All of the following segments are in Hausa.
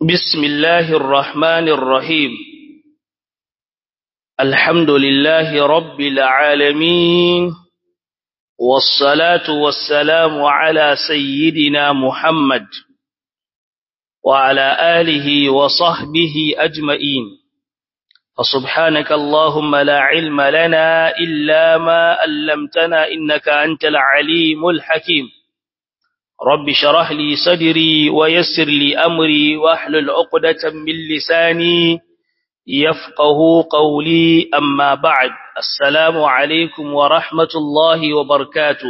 بسم الله الرحمن الرحيم الحمد لله رب العالمين والصلاة والسلام على سيدنا محمد وعلى آله وصحبه أجمعين فسبحانك اللهم لا علم لنا إلا ما علمتنا إنك أنت العليم الحكيم رب شرح لي صدري ويسر لي أمري واحلل عقدة من لساني يفقه قولي أما بعد السلام عليكم ورحمة الله وبركاته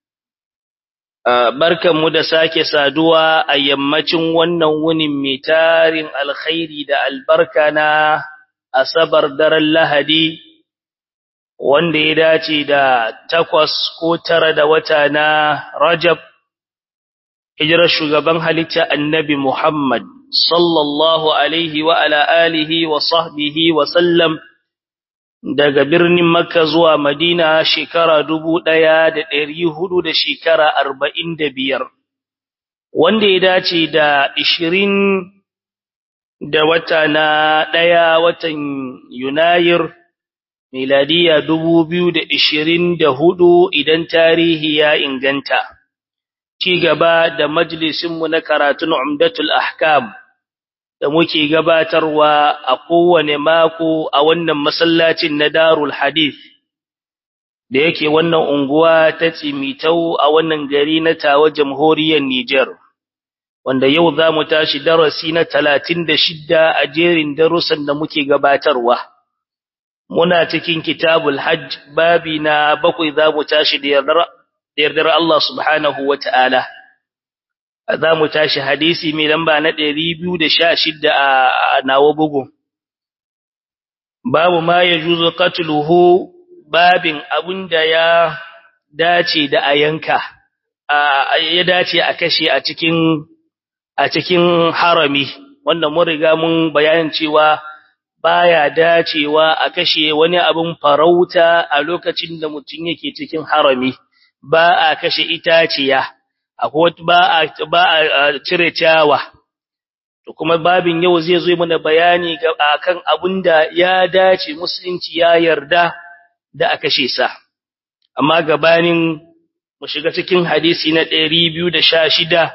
barkan mu da sake saduwa a yammacin wannan wunin mai tarin alkhairi da albarka na asabar daren lahadi wanda ya dace da takwas ko tara da wata na rajab hijirar shugaban halitta annabi Muhammad sallallahu alaihi wa ala alihi wa sahbihi wa sallam daga birnin Makka zuwa Madina shekara dubu ɗaya da ɗari hudu da shekara arba'in da biyar, wanda ya dace da ishirin da wata na ɗaya watan Yunayir miladiya dubu biyu da ishirin da hudu idan tarihi ya inganta. ci gaba da majalisinmu na karatun Umdatul Ahkam da muke gabatarwa a kowane mako a wannan masallacin na Darul Hadith da yake wannan unguwa ta Tsimitau a wannan gari na Tawa Jamhuriyar Niger wanda yau za mu tashi darasi na 36 a jerin darussan da muke gabatarwa muna cikin Kitabul Hajj babi na bakwai za mu tashi da yardar da yardar Allah subhanahu wa ta'ala. Za mu tashi hadisi mai lamba na ɗari biyu da sha shidda a nawa bugu. Babu ma ya juzo katuluhu babin abin da ya dace da a yanka, ya dace a kashe a cikin a cikin harami, wanda mun riga mun bayanin cewa baya dacewa a kashe wani abin farauta a lokacin da mutum yake cikin harami. ba a kashe itaciya akwai ba a ba a cire ciyawa to kuma babin yau zai zo mana bayani ga akan abinda ya dace musulunci ya yarda da a kashe sa amma gabanin mu shiga cikin hadisi na 216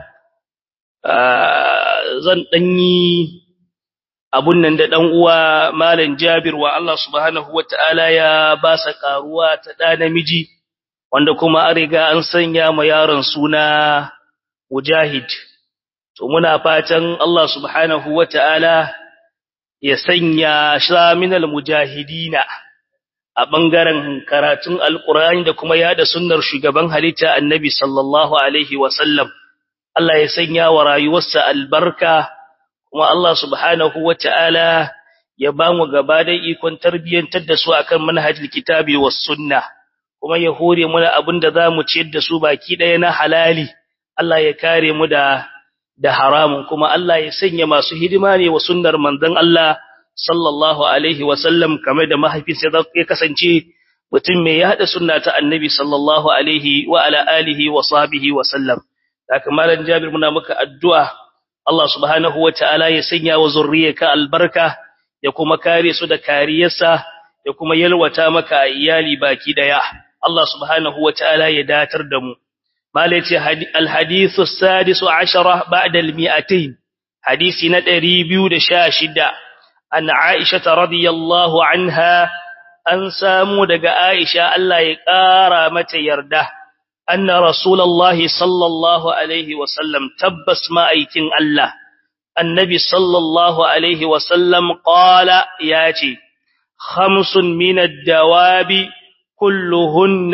zan danyi abun nan da dan uwa malam Jabir wa Allah subhanahu wataala ya ba sa karuwa ta da namiji wanda kuma an riga an sanya ma yaron suna Mujahid to muna fatan Allah subhanahu wataala ya sanya shaminal mujahidina a bangaren karatun alqur'ani da kuma yada sunnar shugaban halitta annabi sallallahu alaihi wasallam Allah ya sanya wa rayuwarsa albarka kuma Allah subhanahu wataala ya ba mu gaba da ikon tarbiyyantar da su akan manhajul kitabi was sunnah kuma ya hore mana abin da za mu ciyar da su baki ɗaya na halali, Allah ya kare mu da, da haramun, kuma Allah ya sanya masu hidima ne wa sunnar manzon Allah sallallahu Alaihi wasallam kamar da mahaifinsa ya kasance mutum mai yaɗa sunna ta annabi sallallahu Alaihi wa ala alihi wa sahbihi wa sallam. Da kamalan Jabir muna maka addu'a, Allah subhanahu wa ta'ala ya sanya wa zurriyarka albarka, ya kuma kare su da kariyarsa, ya kuma yalwata maka iyali baki ɗaya. Allah subhanahu wa ta'ala ya datar da mu. Malaci alhadithu sadisu ashara ba'da almi'atain hadisi na ɗari biyu da sha shida an Aisha ta radiyallahu anha an samu daga Aisha Allah ya ƙara mata yarda anna rasulullahi sallallahu alaihi wasallam tabbas ma'aikin Allah annabi sallallahu alaihi wasallam qala ya ce khamsun min ad-dawabi كلهن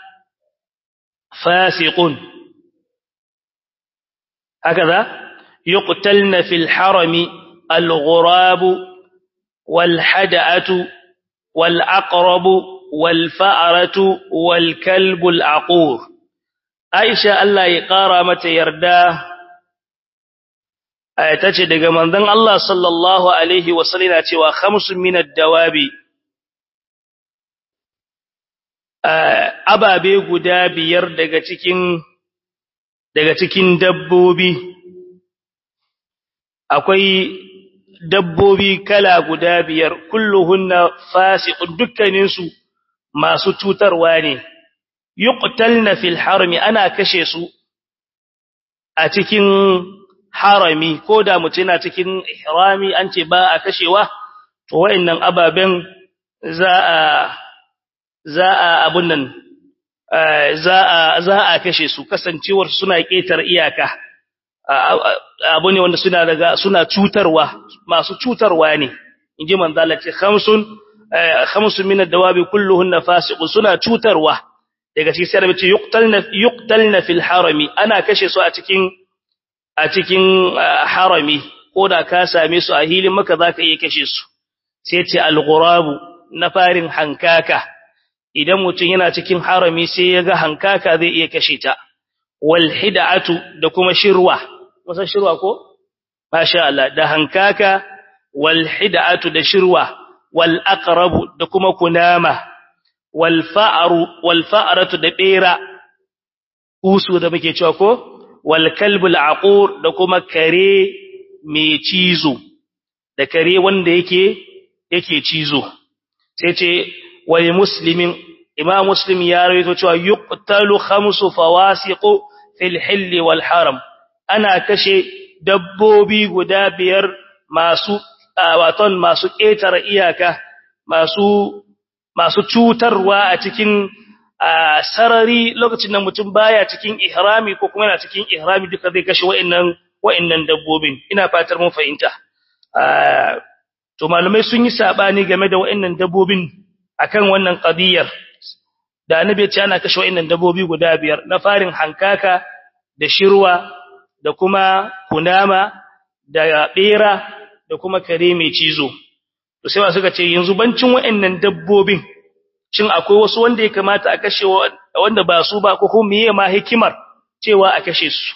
فاسق هكذا يقتلن في الحرم الغراب والحدأة والعقرب والفأرة والكلب العقور عائشة الله يقارى متى يردى آياتك دقى من ذن الله صلى الله عليه وسلم وخمس من الدواب ababe guda biyar daga cikin daga cikin dabbobi akwai dabbobi kala guda biyar kulluhunna fasiqun dukkaninsu masu cutarwa ne yuqtalna fil harami ana kashe su a cikin harami ko da mutum yana cikin ihrami an ce ba a kashewa to wayannan ababen za a za a abun nan za a za a kashe su kasancewar suna ketar iyaka abu ne wanda suna daga suna cutarwa masu cutarwa ne inji manzo Allah ce khamsun khamsun min ad-dawabi kulluhunna fasiqun suna cutarwa daga cikin sai ce yuqtalna yuqtalna fil harami ana kashe su a cikin a cikin harami ko da ka same su a hilin maka zaka iya kashe su sai ce al-ghurabu na farin hankaka idan mutum yana cikin harami sai ya ga hankaka zai iya kashe ta wal hid'atu da kuma shirwa wasan shirwa ko masha Allah da hankaka wal hid'atu da shirwa wal aqrabu da kuma kunama wal fa'ru wal fa'ratu da bera usu da muke cewa ko wal kalbul aqur da kuma kare mai cizo da kare wanda yake yake cizo sai ce wal muslimin imam muslim ya rawaito cewa yuqtalu khamsu fawasiqu fil hill wal haram ana kashe dabbobi guda biyar masu waton masu ƙetare iyaka masu masu cutarwa a cikin sarari lokacin da mutum baya cikin ihrami ko kuma yana cikin ihrami duka zai kashe wa'annan wa'annan dabbobin ina fatar mun fahimta to malamai sun yi sabani game da wa'annan dabbobin akan wannan qadiyar da annabi ya ce ana kashe wa'annan dabbobi guda biyar na farin hankaka da shirwa da kuma kunama da bera da kuma kare mai cizo to sai suka ce yanzu bancin wa'annan dabbobin shin akwai wasu wanda ya kamata a kashe wanda ba su ba ko kuma meye ma hikimar cewa a kashe su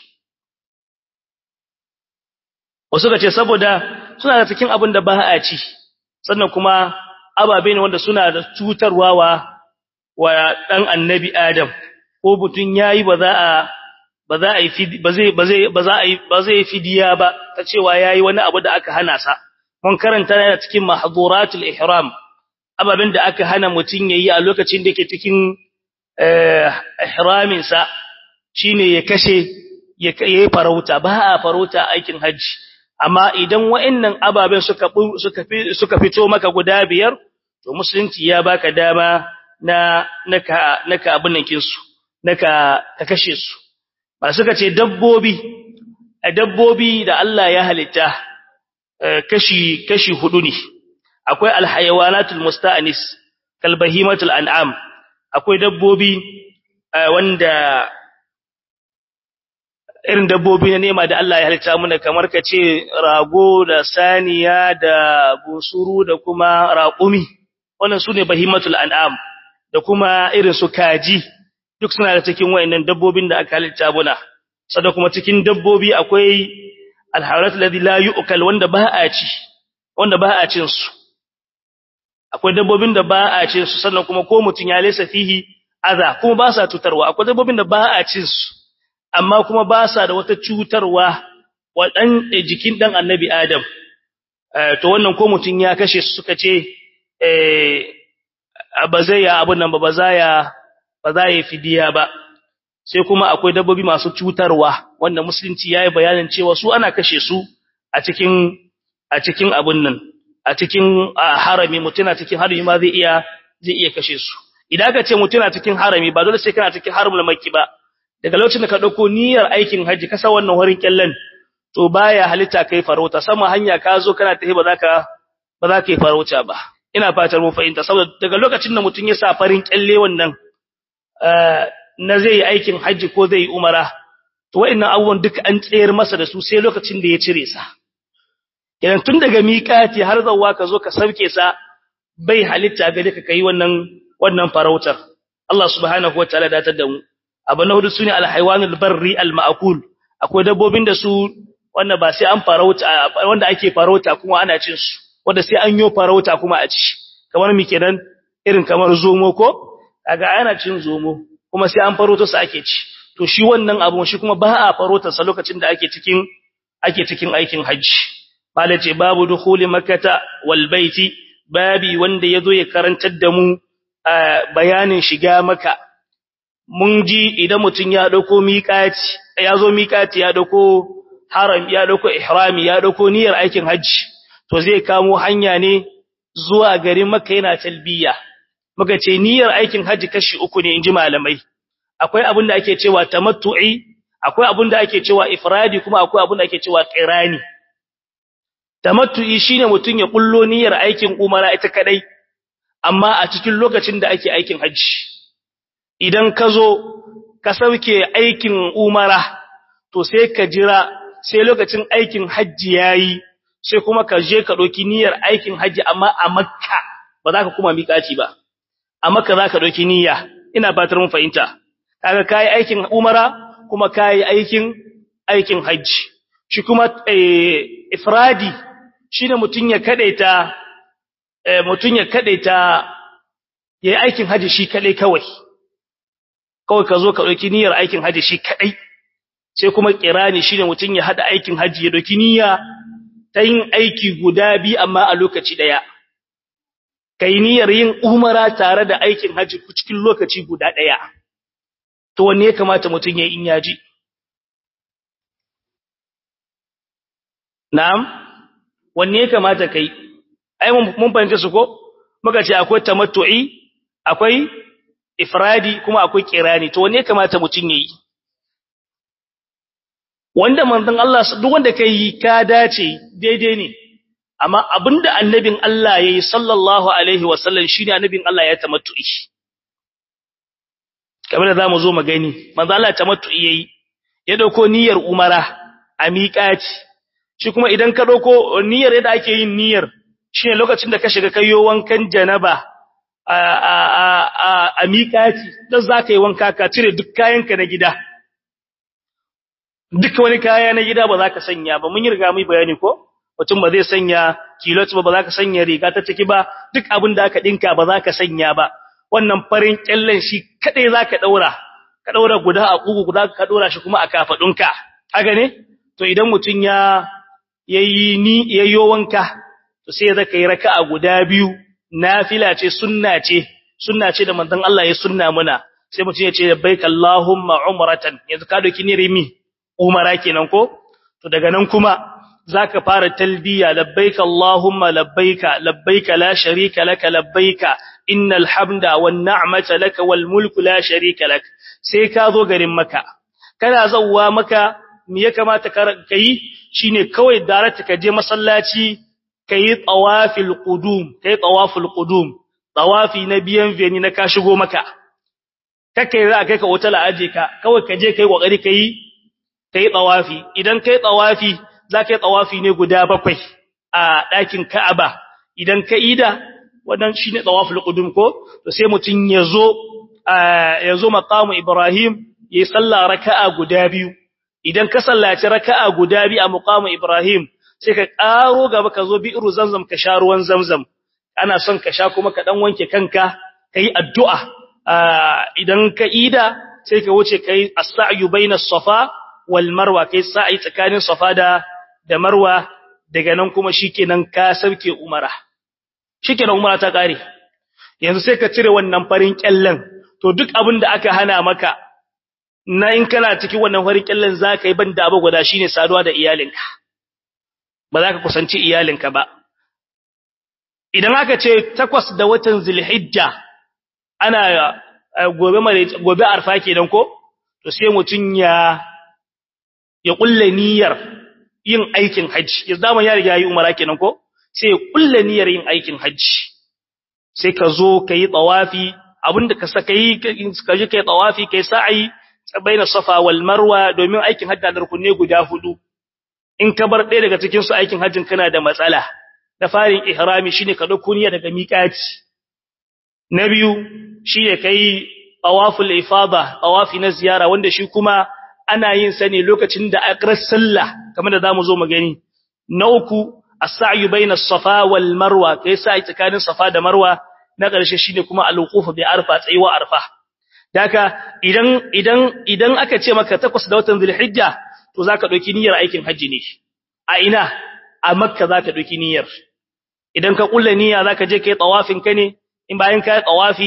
wasu ka ce saboda suna da cikin abin da ba a ci sannan kuma ababe ne wanda suna da cutarwa wa wa dan annabi adam ko butun yayi ba za a ba za a yi ba zai ba zai ba za a yi ba zai fidiya ba ta cewa yayi wani abu da aka hana sa mun karanta yana cikin mahduratul ihram ababen da aka hana mutun yayi a lokacin da yake cikin ihramin sa shine ya kashe ya yi farauta ba a farauta aikin haji amma idan wa'annan ababen suka suka suka fito maka guda biyar to musulunci ya baka dama na naka naka abin nan kinsu naka ka kashe su ba suka ce dabbobi dabbobi da Allah ya halitta kashi kashi hudu ne akwai alhayawanatul musta'anis kalbahimatul an'am akwai dabbobi wanda irin dabbobi na nema da Allah ya halitta muna kamar ka ce rago da saniya da bunsuru da kuma raƙumi wannan su ne bahimatul an'am da kuma irin su kaji duk suna da cikin wayannan dabbobin da aka halitta muna sannan kuma cikin dabbobi akwai alharat alladhi la yu'kal wanda ba a ci wanda ba a cin su akwai dabbobin da ba a cin su sannan kuma ko mutun ya lesa fihi aza kuma ba sa cutarwa akwai dabbobin da ba a cin su amma kuma ba sa da wata cutarwa wa dan jikin dan annabi adam to wannan ko mutun ya kashe su suka ce eh ba zai ya abun nan ba ba za ya ba za ya fidiya ba sai kuma akwai dabbobi masu cutarwa wanda musulunci yayi bayanin cewa su ana kashe su a cikin a cikin abun nan a cikin harami mutuna cikin harami ma zai iya zai iya kashe su idan ka ce mutuna cikin harami ba dole sai kana cikin haramul makki ba daga lokacin da ka dauko niyyar aikin haji ka sa wannan horin kyallan to baya halitta kai farauta sama hanya ka zo kana tafi ba za ka ba za ka yi farauta ba ina fatar mun fahimta saboda daga lokacin da mutun ya sa farin kyalle wannan na zai yi aikin haji ko zai yi umara to wa'annan abubuwan duk an tsayar masa da su sai lokacin da ya cire sa idan tun daga miƙati har zawwa ka zo ka sauke sa bai halitta ga ka kai wannan wannan farautar Allah subhanahu wataala da ta da mu abu na hudu sune alhaywanul barri almaakul akwai dabbobin da su wanda ba sai an farauta wanda ake farauta kuma ana cin su wanda sai an yo farauta kuma a ci kamar mi kenan irin kamar zomo ko kaga ana cin zomo kuma sai an farauta su ake ci to shi wannan abu shi kuma ba a farauta sa lokacin da ake cikin ake cikin aikin haji malace babu dukhuli makkata wal baiti babi wanda yazo ya karantar da mu bayanin shiga maka mun ji idan mutun ya dauko miqati yazo miqati ya dauko haram ya dauko ihrami ya dauko niyyar aikin haji to zai kamo hanya ne zuwa garin makka yana talbiya muka ce niyyar aikin haji kashi uku ne inji malamai akwai abin da ake cewa tamattu'i akwai abin da ake cewa ifradi kuma akwai abin da ake cewa qirani tamattu'i shine mutun ya kullo niyyar aikin umara ita kadai amma a cikin lokacin da ake aikin haji idan ka zo ka sauke aikin umara to sai ka jira sai lokacin aikin haji yayi sai kuma ka je ka doki niyyar aikin haji amma a makka ba za ka kuma miƙaci ba a makka za ka doki niyya ina fatar mun fahimta kaga kai aikin umara kuma kai aikin aikin haji shi kuma ifradi shine mutun ya kadaita mutun ya kadaita yayi aikin haji shi kadai kawai kawai ka zo ka dauki niyyar aikin haji shi kadai sai kuma kirani shine mutun ya hada aikin haji ya dauki niyya ta yin aiki guda bi amma a lokaci daya kai niyyar yin umara tare da aikin haji cikin lokaci guda daya to wanne ya kamata mutun ya in yaji na'am wanne ya kamata kai ai mun fahimta su ko muka ce akwai tamattu'i akwai ifradi kuma akwai kirani to wanne ya kamata mutun yayi wanda manzon Allah duk wanda kai ka dace daidai ne amma abinda annabin Allah yayi sallallahu alaihi wasallam shine annabin Allah ya tamattu'i kamar da zamu zo magani manzon Allah tamattu'i yayi ya dauko niyyar umara a miƙati shi kuma idan ka dauko niyyar yadda ake yin niyyar shine lokacin da ka shiga kayo wankan janaba a a a a miƙati dan zaka yi wanka ka cire duk kayanka na gida duk wani kaya na gida ba za ka sanya ba mun yi riga mai bayani ko mutum ba zai sanya kilot ba ba za ka sanya riga ta ciki ba duk abin da aka dinka ba za ka sanya ba wannan farin kyallen shi kadai za ka daura ka daura guda a kugu guda ka daura shi kuma a kafadunka haka ne to idan mutum ya yayi ni yayyo wanka to sai zaka yi raka'a guda biyu nafila ce sunna ce sunna ce da manzon Allah ya sunna muna sai mutum ya ce labbaik allahumma umratan yanzu ka doki ni rimi umara kenan ko to daga nan kuma zaka fara talbiya labbaik allahumma labbaik labbaik la sharika laka labbaik innal hamda wan ni'mata laka wal mulku la sharika lak sai ka zo garin maka kana zawwa maka me ya kamata ka yi shine kawai darata ka je masallaci kai tawafil qudum kai tawaful qudum tawafi na biyan veni na ka shigo maka kake za kai ka hotel aje ka kawai ka je kai kokari kai kai tawafi idan kai tawafi za kai tawafi ne guda bakwai a ɗakin Ka'aba idan ka ida wannan shine tawaful qudum ko to sai mutun yazo yazo maqamu Ibrahim yayi sallah raka'a guda biyu idan ka sallaci raka'a guda biyu a maqamu Ibrahim sai ka karo gaba ka zo bi'ru zamzam ka sha ruwan zamzam ana son ka sha kuma ka dan wanke kanka kai addu'a idan ka ida sai ka wuce kai as-sa'yu bainas safa wal marwa kai sa'i tsakanin safa da da marwa daga nan kuma shikenan ka sauke umara shikenan umara ta kare yanzu sai ka cire wannan farin kyallen to duk abin da aka hana maka na in kana cikin wannan farin kyallen zaka yi banda abu guda shine saduwa da iyalinka ba za ka kusanci iyalinka ba idan aka ce takwas da watan zulhijja ana gobe gobe arfa kenan ko to sai mutun ya ya kulle niyyar yin aikin haji ya zaman ya riga yi umara kenan ko sai ya kulle niyyar yin aikin haji sai ka zo kai tawafi abinda ka saka yi ka je kai tawafi kai sa'i baina safa wal marwa domin aikin hajji da rukunne guda hudu in ka bar ɗaya daga cikin su aikin hajjin kana da matsala da farin ihrami shine ka dauko niyya daga miqati na biyu shine kai tawaful ifada tawafi na ziyara wanda shi kuma ana yin sa ne lokacin da akrar sallah kamar da zamu zo mu gani na uku as-sa'yu baina as-safa wal marwa kai sa'i tsakanin safa da marwa na ƙarshe shine kuma al-wuquf bi arfa tsayuwa arfa daka idan idan idan aka ce maka takwas da watan zulhijja to zaka dauki niyyar aikin haji ne a ina a makka zaka dauki niyyar idan ka kulla niyya zaka je kai tawafin ka ne in bayan kai tawafi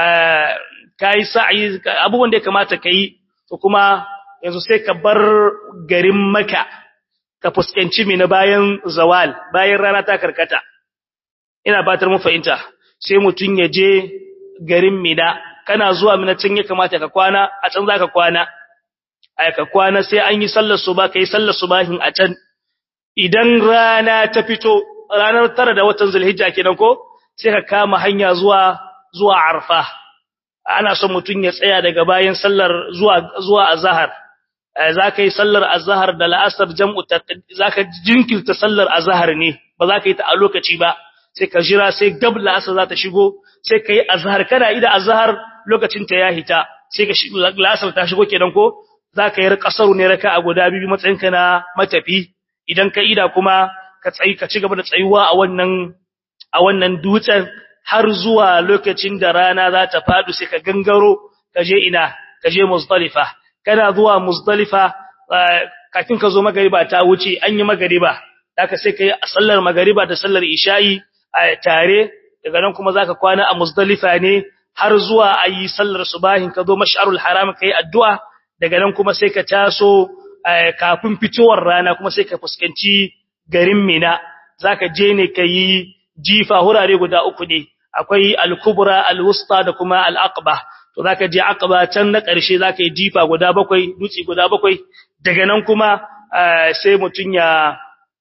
kai sa'i abubuwan da ya kamata kai to kuma yanzu sai ka bar garin makka ka fuskanci mina bayan zawal bayan rana ta karkata ina batar mu fahimta sai mutun ya je garin mina kana zuwa mina can ya kamata ka kwana a can zaka kwana ai ka kwana sai an yi sallar suba kai sallar subahin a can idan rana ta fito ranar tara da watan zulhijja kenan ko sai ka kama hanya zuwa zuwa arfa ana son mutun ya tsaya daga bayan sallar zuwa zuwa azhar zaka yi sallar azhar da la'asar jam'u zaka jinkirta sallar azhar ne ba zaka yi ta a lokaci ba sai ka jira sai gab la'asar za ta shigo sai ka yi azhar kana ida azhar lokacin ta ya hita sai ka shigo la'asar ta shigo kenan ko zaka yi kasaru ne raka'a guda biyu matsayinka na matafi idan ka ida kuma ka tsayi ka ci gaba da tsayuwa a wannan a wannan dutsen har zuwa lokacin da rana za ta fadu sai ka gangaro ka je ina ka je muzdalifa kana zuwa muzdalifa kafin ka zo magariba ta wuce an yi magariba haka sai kai sallar magariba da sallar isha'i tare daga nan kuma zaka kwana a muzdalifa ne har zuwa ayi sallar subahin ka zo mash'arul haram kai addu'a daga nan kuma sai ka taso kafin fitowar rana kuma sai ka fuskanci garin Mina zaka je ne kai jifa hurare guda uku ne akwai al-kubra al-wusta da kuma al-aqba to zaka je aqba can na ƙarshe zaka yi jifa guda bakwai dutse guda bakwai daga nan kuma sai mutun ya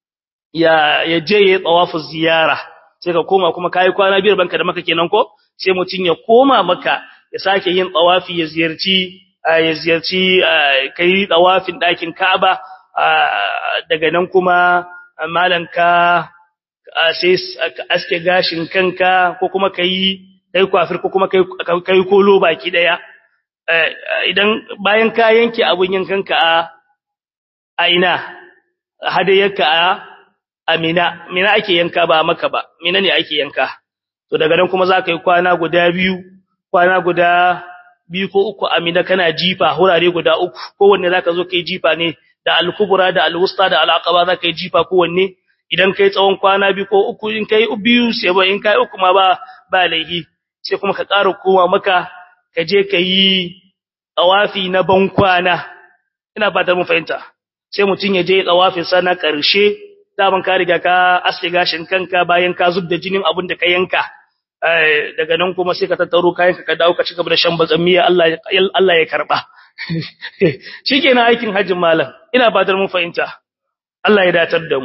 ya ya je ya tawafu ziyara sai ka koma kuma kai kwana biyar banka da maka kenan ko sai mutun ya koma maka ya sake yin tawafi ya ziyarci ya ziyarci kai tawafin ɗakin Ka'aba daga nan kuma malanka sai aske gashin kanka ko kuma kai kai kwafir ko kuma kai kai kolo baki daya idan bayan ka yanke abun yankanka a a ina hadayarka a amina mina ake yanka ba maka ba mina ne ake yanka to daga nan kuma za ka yi kwana guda biyu kwana guda biyu ko uku amina kana jifa hurare guda uku kowanne za ka zo kai jifa ne da al-kubra da al-wusta da al-aqaba za ka yi jifa kowanne idan kai tsawon kwana biyu ko uku in kai biyu sai ba in kai uku ma ba ba laihi sai kuma ka ƙara koma maka ka je ka yi tsawafi na ban kwana ina fatan mun fahimta sai mutum ya je tsawafin sa na ƙarshe daman ka riga ka aske gashin kanka bayan ka zub da jinin abin da ka yanka daga nan kuma sai ka tattaro kayan ka dawo ka ci gaba da shan batsamiya Allah Allah ya karba shikenan aikin hajjin malam ina fatan mun fahimta Allah ya datar da mu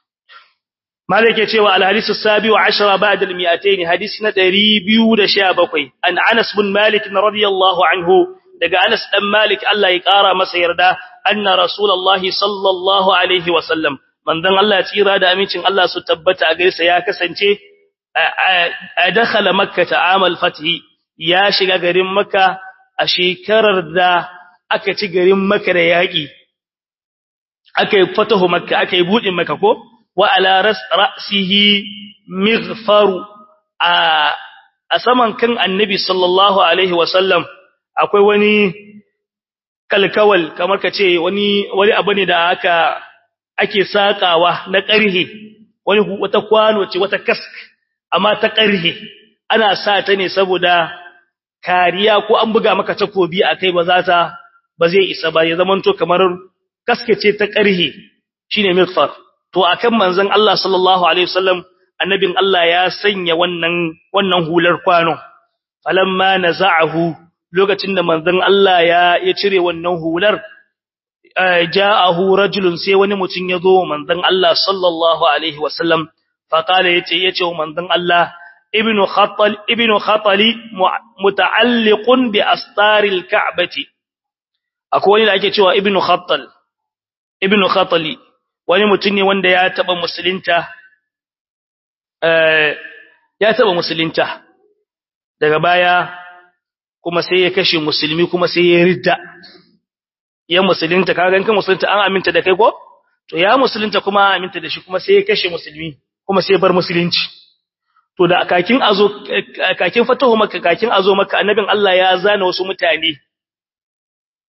مالك يتوى الحديث السابع عشر بعد المئتين حديثنا دريبيو دشابكوي أن أنس بن مالك رضي الله عنه دقى أنس بن مالك الله يقارى مسير دا أن رسول الله صلى الله عليه وسلم من ذن الله تيرا دا أمينشن الله ستبت أقرس يا كسنتي أدخل مكة عام الفتح يا شغا قريم مكة أشيكرر دا أكتي قريم مكة رياقي أكي فتح مكة أكي بود مكة كو وعلى رأس رأسه مغفر a saman kan annabi sallallahu alaihi wasallam akwai wani kalkawal kamar ka ce wani wani abu ne da aka ake sakawa na ƙarhe wani wata kwano ce wata kask amma ta ƙarhe ana sa ta ne saboda kariya ko an buga maka takobi akai ba za ta ba zai isa ba ya zamanto kamar kaske ce ta ƙarhe shine mikfar to akan manzon Allah sallallahu alaihi wasallam annabin Allah ya sanya wannan wannan hular kwano falamma naza'ahu lokacin da manzon Allah ya ya cire wannan hular ja'ahu rajulun sai wani mutum ya zo manzon Allah sallallahu alaihi wasallam fa kala yace yace manzon Allah ibnu khatal ibnu khatali muta'alliqun bi astaril ka'bati akwai wani da ake cewa ibnu khatal ibnu khatali wani mutum ne wanda ya taba musulunta ya taba musulunta daga baya kuma sai ya kashe musulmi kuma sai ya ridda ya musulunta kaga kan musulunta an aminta da kai ko to ya musulunta kuma an aminta da shi kuma sai ya kashe musulmi kuma sai ya bar musulunci to da kakin azo kakin fatahu maka kakin azo maka annabin Allah ya zana wasu mutane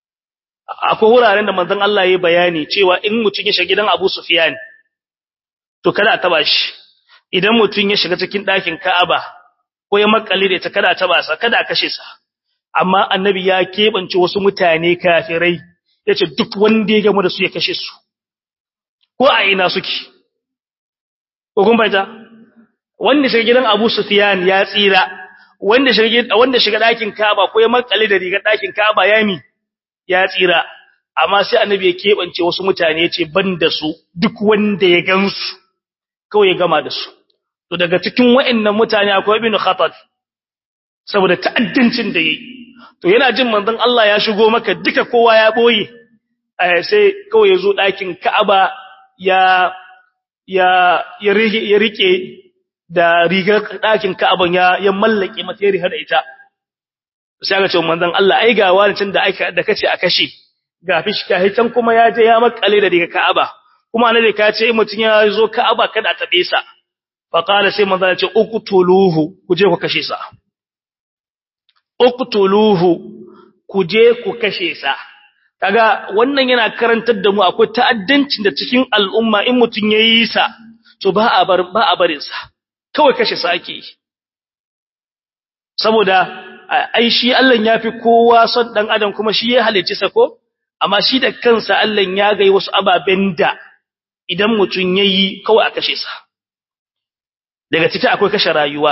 akwai wuraren da manzon Allah ya bayani cewa in mutum ya shiga gidan Abu Sufyan to kada a taba shi idan mutum ya shiga cikin ɗakin Ka'aba ko ya makale da ita kada a taba sa kada a kashe sa amma annabi ya keɓance wasu mutane kafirai yace duk wanda ya gamu da su ya kashe su ko a ina suke ko kun baita wanda shiga gidan Abu Sufyan ya tsira wanda shiga wanda shiga ɗakin Ka'aba ko ya makale da rigar ɗakin Ka'aba ya mi ya tsira amma sai annabi ya keɓance wasu mutane yace ban da su duk wanda ya gansu kawai ya gama da su to daga cikin waɗannan mutane akwai ibn khatab saboda ta'addancin da yayi to yana jin manzon Allah ya shigo maka duka kowa ya boye sai kawai yazo ɗakin Ka'aba ya ya ya rike ya rike da rigar ɗakin Ka'aban ya ya mallake mata ya riha da ita sai aka ce manzon Allah ai ga wani tun da aka da kace a kashe ga fishka hitan kuma ya je ya makale da rigar Ka'aba kuma annabi ka ce mutun ya zo Ka'aba kada ta besa fa qala sai manzo ya ce uqtuluhu ku je ku kashe sa uqtuluhu ku je ku kashe sa kaga wannan yana karantar da mu akwai ta'addancin da cikin al'umma in mutun yayi sa to ba a bar ba a barin sa kawai kashe sa ake yi saboda ai shi Allah ya fi kowa son dan adam kuma shi ya halicci sa ko amma shi da kansa Allah ya ga wasu ababen da idan mutun yayi kawai a kashe sa daga ciki akwai kashe rayuwa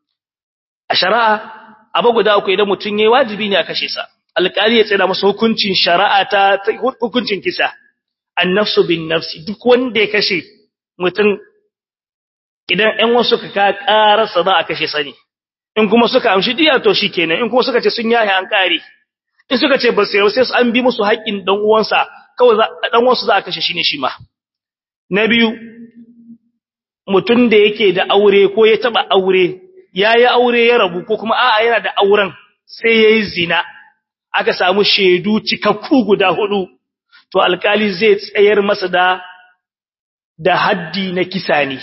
a shari'a abu guda uku idan mutun yayi wajibi ne a kashe sa alƙali ya tsira masa hukuncin shari'a ta hukuncin kisa annafsu bin nafsi duk wanda ya kashe mutun idan ɗan wasu ka ka ƙararsa za a kashe sa ne in kuma suka amshi diya to shikenan in kuma suka ce sun yahi an kare in suka ce ba sai sai an bi musu haƙƙin dan uwansa kawai dan uwansu za a kashe shi ne shi ma na biyu mutum da yake da aure ko ya taba aure yayi aure ya rabu ko kuma a'a yana da auren sai yayi zina aka samu shedu cikakku guda hudu to alkali zai tsayar masa da da haddi na kisa ne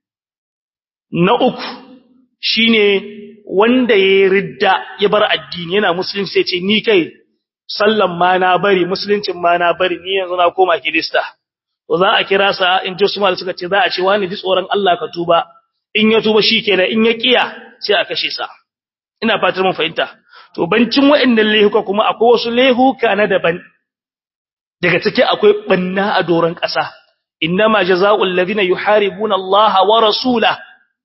na uku shine wanda ya ridda ya bar addini yana musulunci sai ce ni kai sallan ma na bari musuluncin ma na bari ni yanzu na koma kirista to za a kira sa in ji Usman suka ce za a ce wani ji tsoron Allah ka tuba in ya tuba shikenan in ya kiya sai a kashe sa ina fatar mun fahimta to bancin waɗannan lehuka kuma akwai wasu lehuka na daban daga ciki akwai banna a doron ƙasa innama jazaa'ul ladina yuharibuna Allah wa rasulahu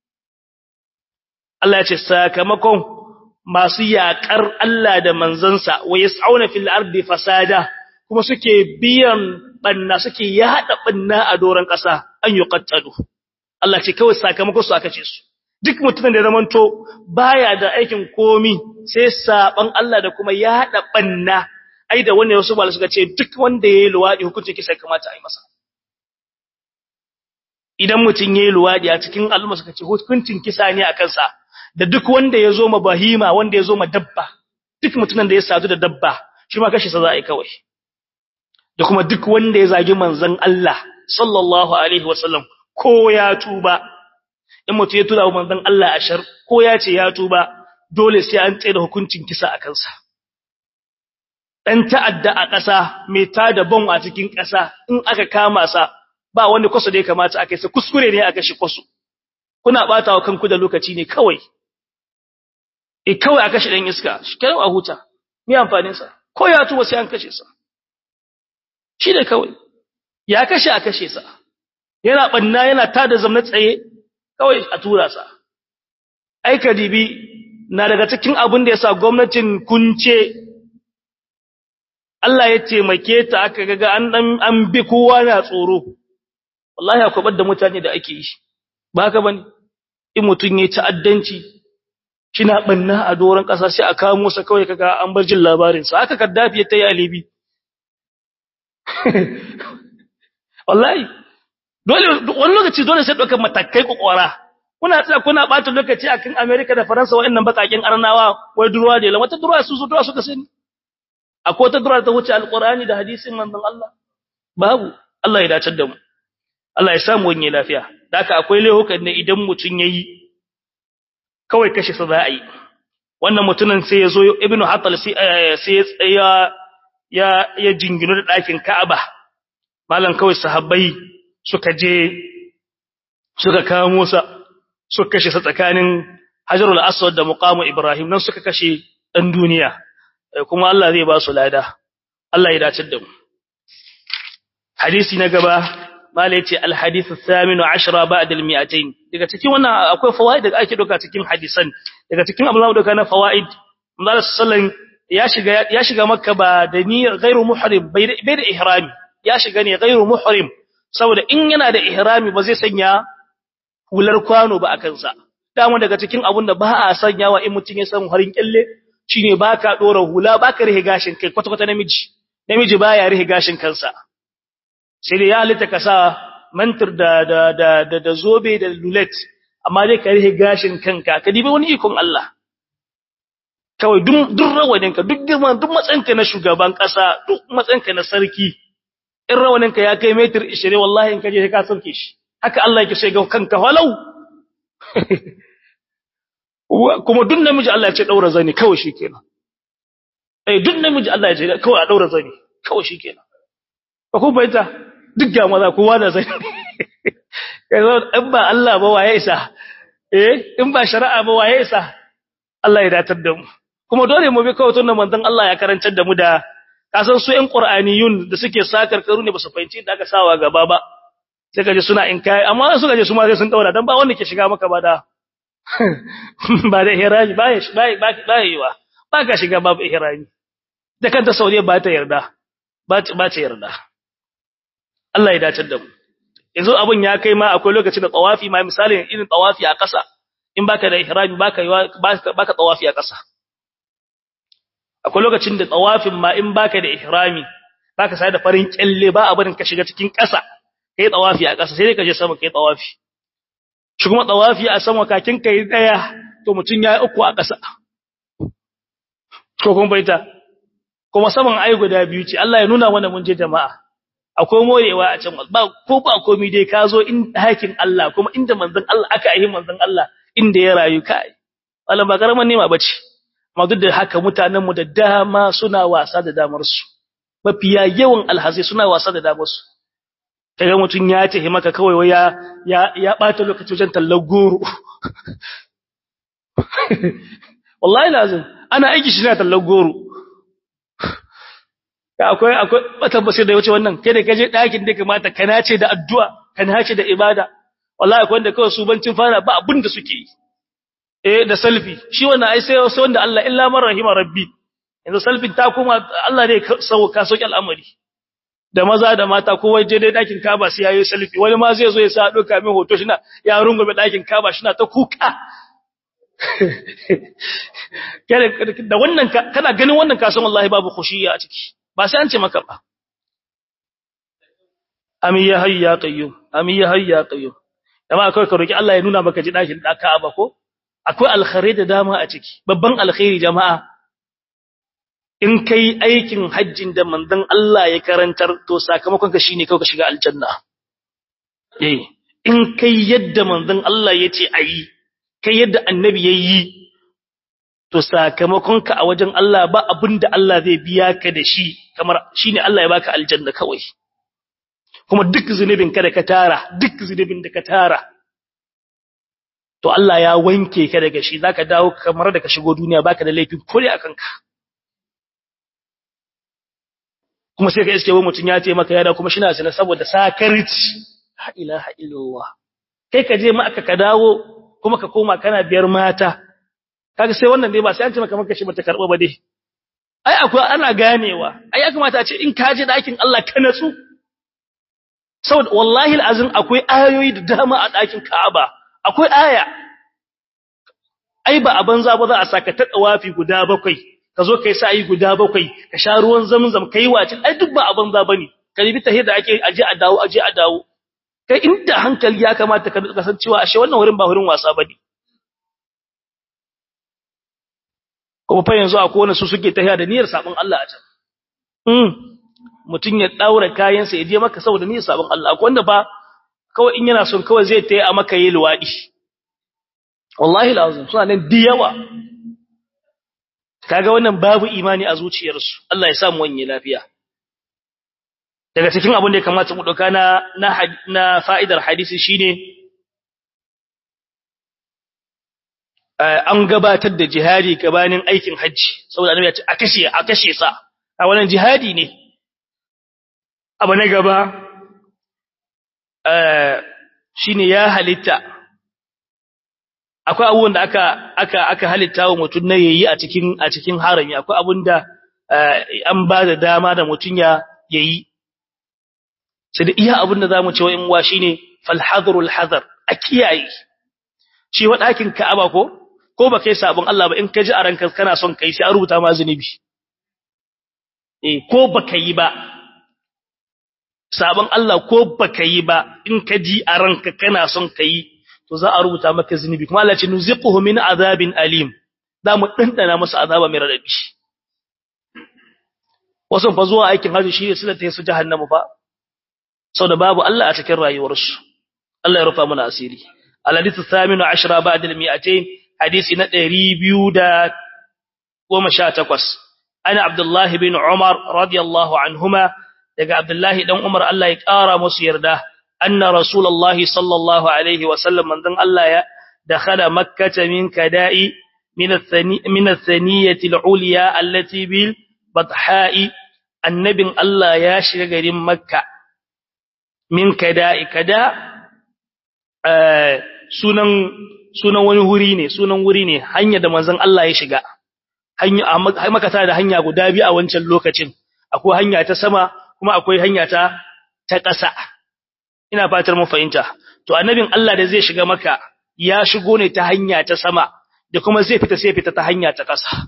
Allah ya ce sakamakon masu yaƙar Allah da manzansa wa yas'auna fil ardi fasada kuma suke biyan banna suke yada banna a doran ƙasa an yuqattalu Allah ce kawai sakamakon su aka ce su duk mutumin da zamanto baya da aikin komi sai saban Allah da kuma yada banna ai da wannan wasu malaka suka ce duk wanda yayi luwadi hukunci kisa kamata a yi masa idan mutun yayi luwadi a cikin al'umma suka ce hukuncin kisa ne a kansa da duk wanda ya zo ma bahima wanda ya zo ma dabba duk mutumin da ya sadu da dabba shi ma kashi sa za a yi kawai da kuma duk wanda ya zagi manzon Allah sallallahu alaihi wasallam ko ya tuba in mutum ya tura manzon Allah ashar ko ya ce ya tuba dole sai an tsaye da hukuncin kisa a kansa dan ta'adda a ƙasa mai tada bom a cikin ƙasa in aka kama sa ba wanda kwaso da ya kamata a kai sa kuskure ne a kashi kwaso kuna bata wa kanku da lokaci ne kawai e kawai a kashe dan iska shi kai a huta me amfanin sa ko ya tuba sai an kashe sa shi da kawai ya kashe a kashe sa yana banna yana tada zamna tsaye kawai a tura sa ai kadibi na daga cikin abin da yasa gwamnatin kunce Allah ya taimake ta aka ga an dan an bi kowa na tsoro wallahi akwai badda mutane da ake yi ba haka bane in mutun yayi ta'addanci kina banna a doran kasa sai a kawo musa kawai kaga an bar jin labarin sa haka kaddafi ya tayi alibi wallahi dole wani lokaci dole sai dokar matakai kokwara kuna tsaya kuna bata lokaci akan America da Faransa waɗannan bakakin arnawa wai durwa da wata durwa su su durwa suka sani akwai wata durwa ta wuce alqur'ani da hadisin manzon Allah babu Allah ya dace da mu Allah ya samu wani lafiya daka akwai lehukan ne idan mutun yayi kawai kashe sa za a yi wannan mutumin sai ya zo ibnu hatal sai ya tsaya ya ya jingino da ɗakin Ka'aba malan kawai sahabbai suka je suka kamo sa suka kashe sa tsakanin Hajarul Aswad da Muqamu Ibrahim nan suka kashe dan duniya kuma Allah zai ba su lada Allah ya dace da mu hadisi na gaba mala yace al hadith ath-thamin 10 ba'da al 200 daga cikin wannan akwai fawaid da ake doka cikin hadisan daga cikin abin da doka na fawaid manzo sallallahu ya shiga ya shiga makka ba da niyyar ghairu muhrim bai da ihrami ya shiga ne ghairu muhrim saboda in yana da ihrami ba zai sanya hular kwano ba akan sa dama daga cikin abun da ba a sanyawa in mutun ya san harin kyalle shine baka dora hula baka rihe gashin kai kwata kwata namiji namiji baya rihe gashin kansa sai dai ya halitta ka sa mantir da da da da, da zobe da lulet amma dai ka rihe gashin kanka ka dibi wani ikon Allah kawai duk duk rawaninka duk girman duk matsayinka na shugaban kasa duk matsayinka na sarki in rawaninka ya kai metir 20 wallahi in kaje ka sauke shi haka Allah yake sai ga kanka walau kuma duk namiji Allah ya ce daura zani kawai shikenan eh duk namiji Allah ya ce kawai a daura zani kawai shikenan ba ku bayyana duk ga maza kowa da zani yanzu in ba Allah ba waye isa eh in ba shari'a ba waye isa Allah ya datar da mu kuma dole mu bi kawai tunan manzon Allah ya karantar da mu da kasan su ƴan Qur'aniyun da suke sakar karu ne ba su fahimci da aka sawa gaba ba sai kaje suna in kai amma suka je su ma sai sun daura dan ba wanda ke shiga maka ba da ba da ihraji ba ba ba ba yiwa ba ka shiga babu ihraji da kanta Saudiya ba ta yarda ba ba ta yarda Allah ya dace da mu yanzu abun ya kai ma akwai lokacin da tawafi ma misali irin tawafi a ƙasa in baka da ihrami baka baka tawafi a ƙasa akwai lokacin da tawafin ma in baka da ihrami baka sai da farin kyalle ba abin ka shiga cikin ƙasa kai tawafi a ƙasa sai dai ka je sama kai tawafi shi kuma tawafi a sama kakin kai daya to mutun yayi uku a ƙasa ko kun baita kuma saman ai guda biyu ce Allah ya nuna mana mun je jama'a akwai morewa a can ba ko ba komai dai ka zo in hakin Allah kuma inda manzon Allah aka yi manzon Allah inda ya rayu kai wannan ba karaman nema bace amma duk da haka mutanen mu da dama suna wasa da damar su mafiya yawan alhazai suna wasa da damar su kaga mutun ya tahi maka kawai waya ya ya bata lokaci wajen tallar goro wallahi lazim ana aiki shi na tallar goro akwai akwai wata basir da yace wannan kai da kaje dakin da kamata kana ce da addu'a kana ce da ibada wallahi akwai wanda kawai su bancin fara ba abin da suke yi eh da selfie shi wannan ai sai sai wanda Allah illa man rahima rabbi yanzu selfie ta kuma Allah ne sauka sauki al'amari da maza da mata kowa je dai dakin Kaaba sai yayi selfie wani ma zai zo ya sa doka min hoto shina ya rungume dakin Kaaba shina ta kuka da wannan kana ganin wannan kasan wallahi babu khushiya a ciki ba sai an ce maka ba ami ya hayya qayyum ami ya hayya qayyum amma akwai ka roki Allah ya nuna maka ji dakin da Ka'aba ko akwai alkhairi da dama a ciki babban alkhairi jama'a in kai aikin hajjin da manzon Allah ya karantar to sakamakon ka shine kawai ka shiga aljanna eh in kai yadda manzon Allah yace ayi kai yadda annabi yayi to sakamakon ka a wajen Allah ba abinda Allah zai biya ka da shi kamar shine Allah ya baka aljanna kawai kuma duk zunubin ka da ka tara duk zunubin da ka tara to Allah ya wanke ka daga shi zaka dawo kamar da ka shigo duniya baka da laifi kore akan ka kuma sai ka iske wani mutum ya ce maka yana kuma shi na sanar saboda sakarci la ilaha illallah kai ka je ma aka ka dawo kuma ka koma kana biyar mata kaga sai wannan dai ba sai an ce maka maka shi bata karba ba dai ai akwai ana ganewa ai ya kamata a ce in ka je dakin Allah ka natsu saboda wallahi alazim akwai ayoyi da dama a dakin Ka'aba akwai aya ai ba a banza ba za a saka ta dawafi guda bakwai ka zo kai sai guda bakwai ka sha ruwan zamzam kai wace ai duk ba a banza bane ka ribi tahir da ake aje a dawo aje a dawo kai inda hankali ya kamata ka kasancewa ashe wannan wurin ba wurin wasa bane kuma fa yanzu akwai wani su suke tahiya da niyyar sabon Allah a can mm mutun ya daura kayansa ya je maka saboda niyyar sabon Allah akwai wanda ba kawai in yana son kawai zai tayi a maka yi luwadi wallahi lazim suna nan diyawa kaga wannan babu imani a zuciyarsu Allah ya sa mu wanye lafiya daga cikin abin da ya kamata mu dauka na na fa'idar hadisi shine an gabatar da jihadi gabanin aikin hajji saboda annabi ya ce a kashe a kashe sa a wannan jihadi ne abu na gaba shine ya halitta akwai abubuwan da aka aka aka halitta wa mutum na yayi a cikin a cikin harami akwai abun da an ba da dama da mutum ya yayi sai da iya abun da zamu ce wa in wa shine fal hadrul hadar a kiyaye shi wa dakin Ka'aba ko ko ba kai sabon Allah ba in ka ji a ranka kana son kai sai a rubuta ma zunubi eh ko baka yi ba sabon Allah ko baka yi ba in ka ji a ranka kana son kai to za a rubuta maka zunubi kuma Allah ce nuziquhu min azabin alim za mu dandana masa azaba mai radadi wasu fa zuwa aikin haji shi ne sila ta su jahannama fa saboda babu Allah a cikin rayuwarsu Allah ya rufa mana asiri al-hadithu thaminu ashra ba'da al-mi'atayn hadisi na 218 ana abdullahi bin umar radiyallahu anhuma daga abdullahi dan umar Allah ya kara musu yarda anna rasulullahi sallallahu alaihi wa sallam manzon Allah ya dakhala makkah min kada'i min athani min athaniyati al-ulya allati bil batha'i annabin Allah ya shiga garin makka min kada'i kada sunan sunan wani wuri ne sunan wuri ne hanya da manzon Allah ya shiga hanya makata da hanya guda biyu a wancan lokacin akwai hanya ta sama kuma akwai hanya ta ta ƙasa ina fatar mun fahimta to annabin Allah da zai shiga maka ya shigo ne ta hanya ta sama da kuma zai fita sai fita ta hanya ta ƙasa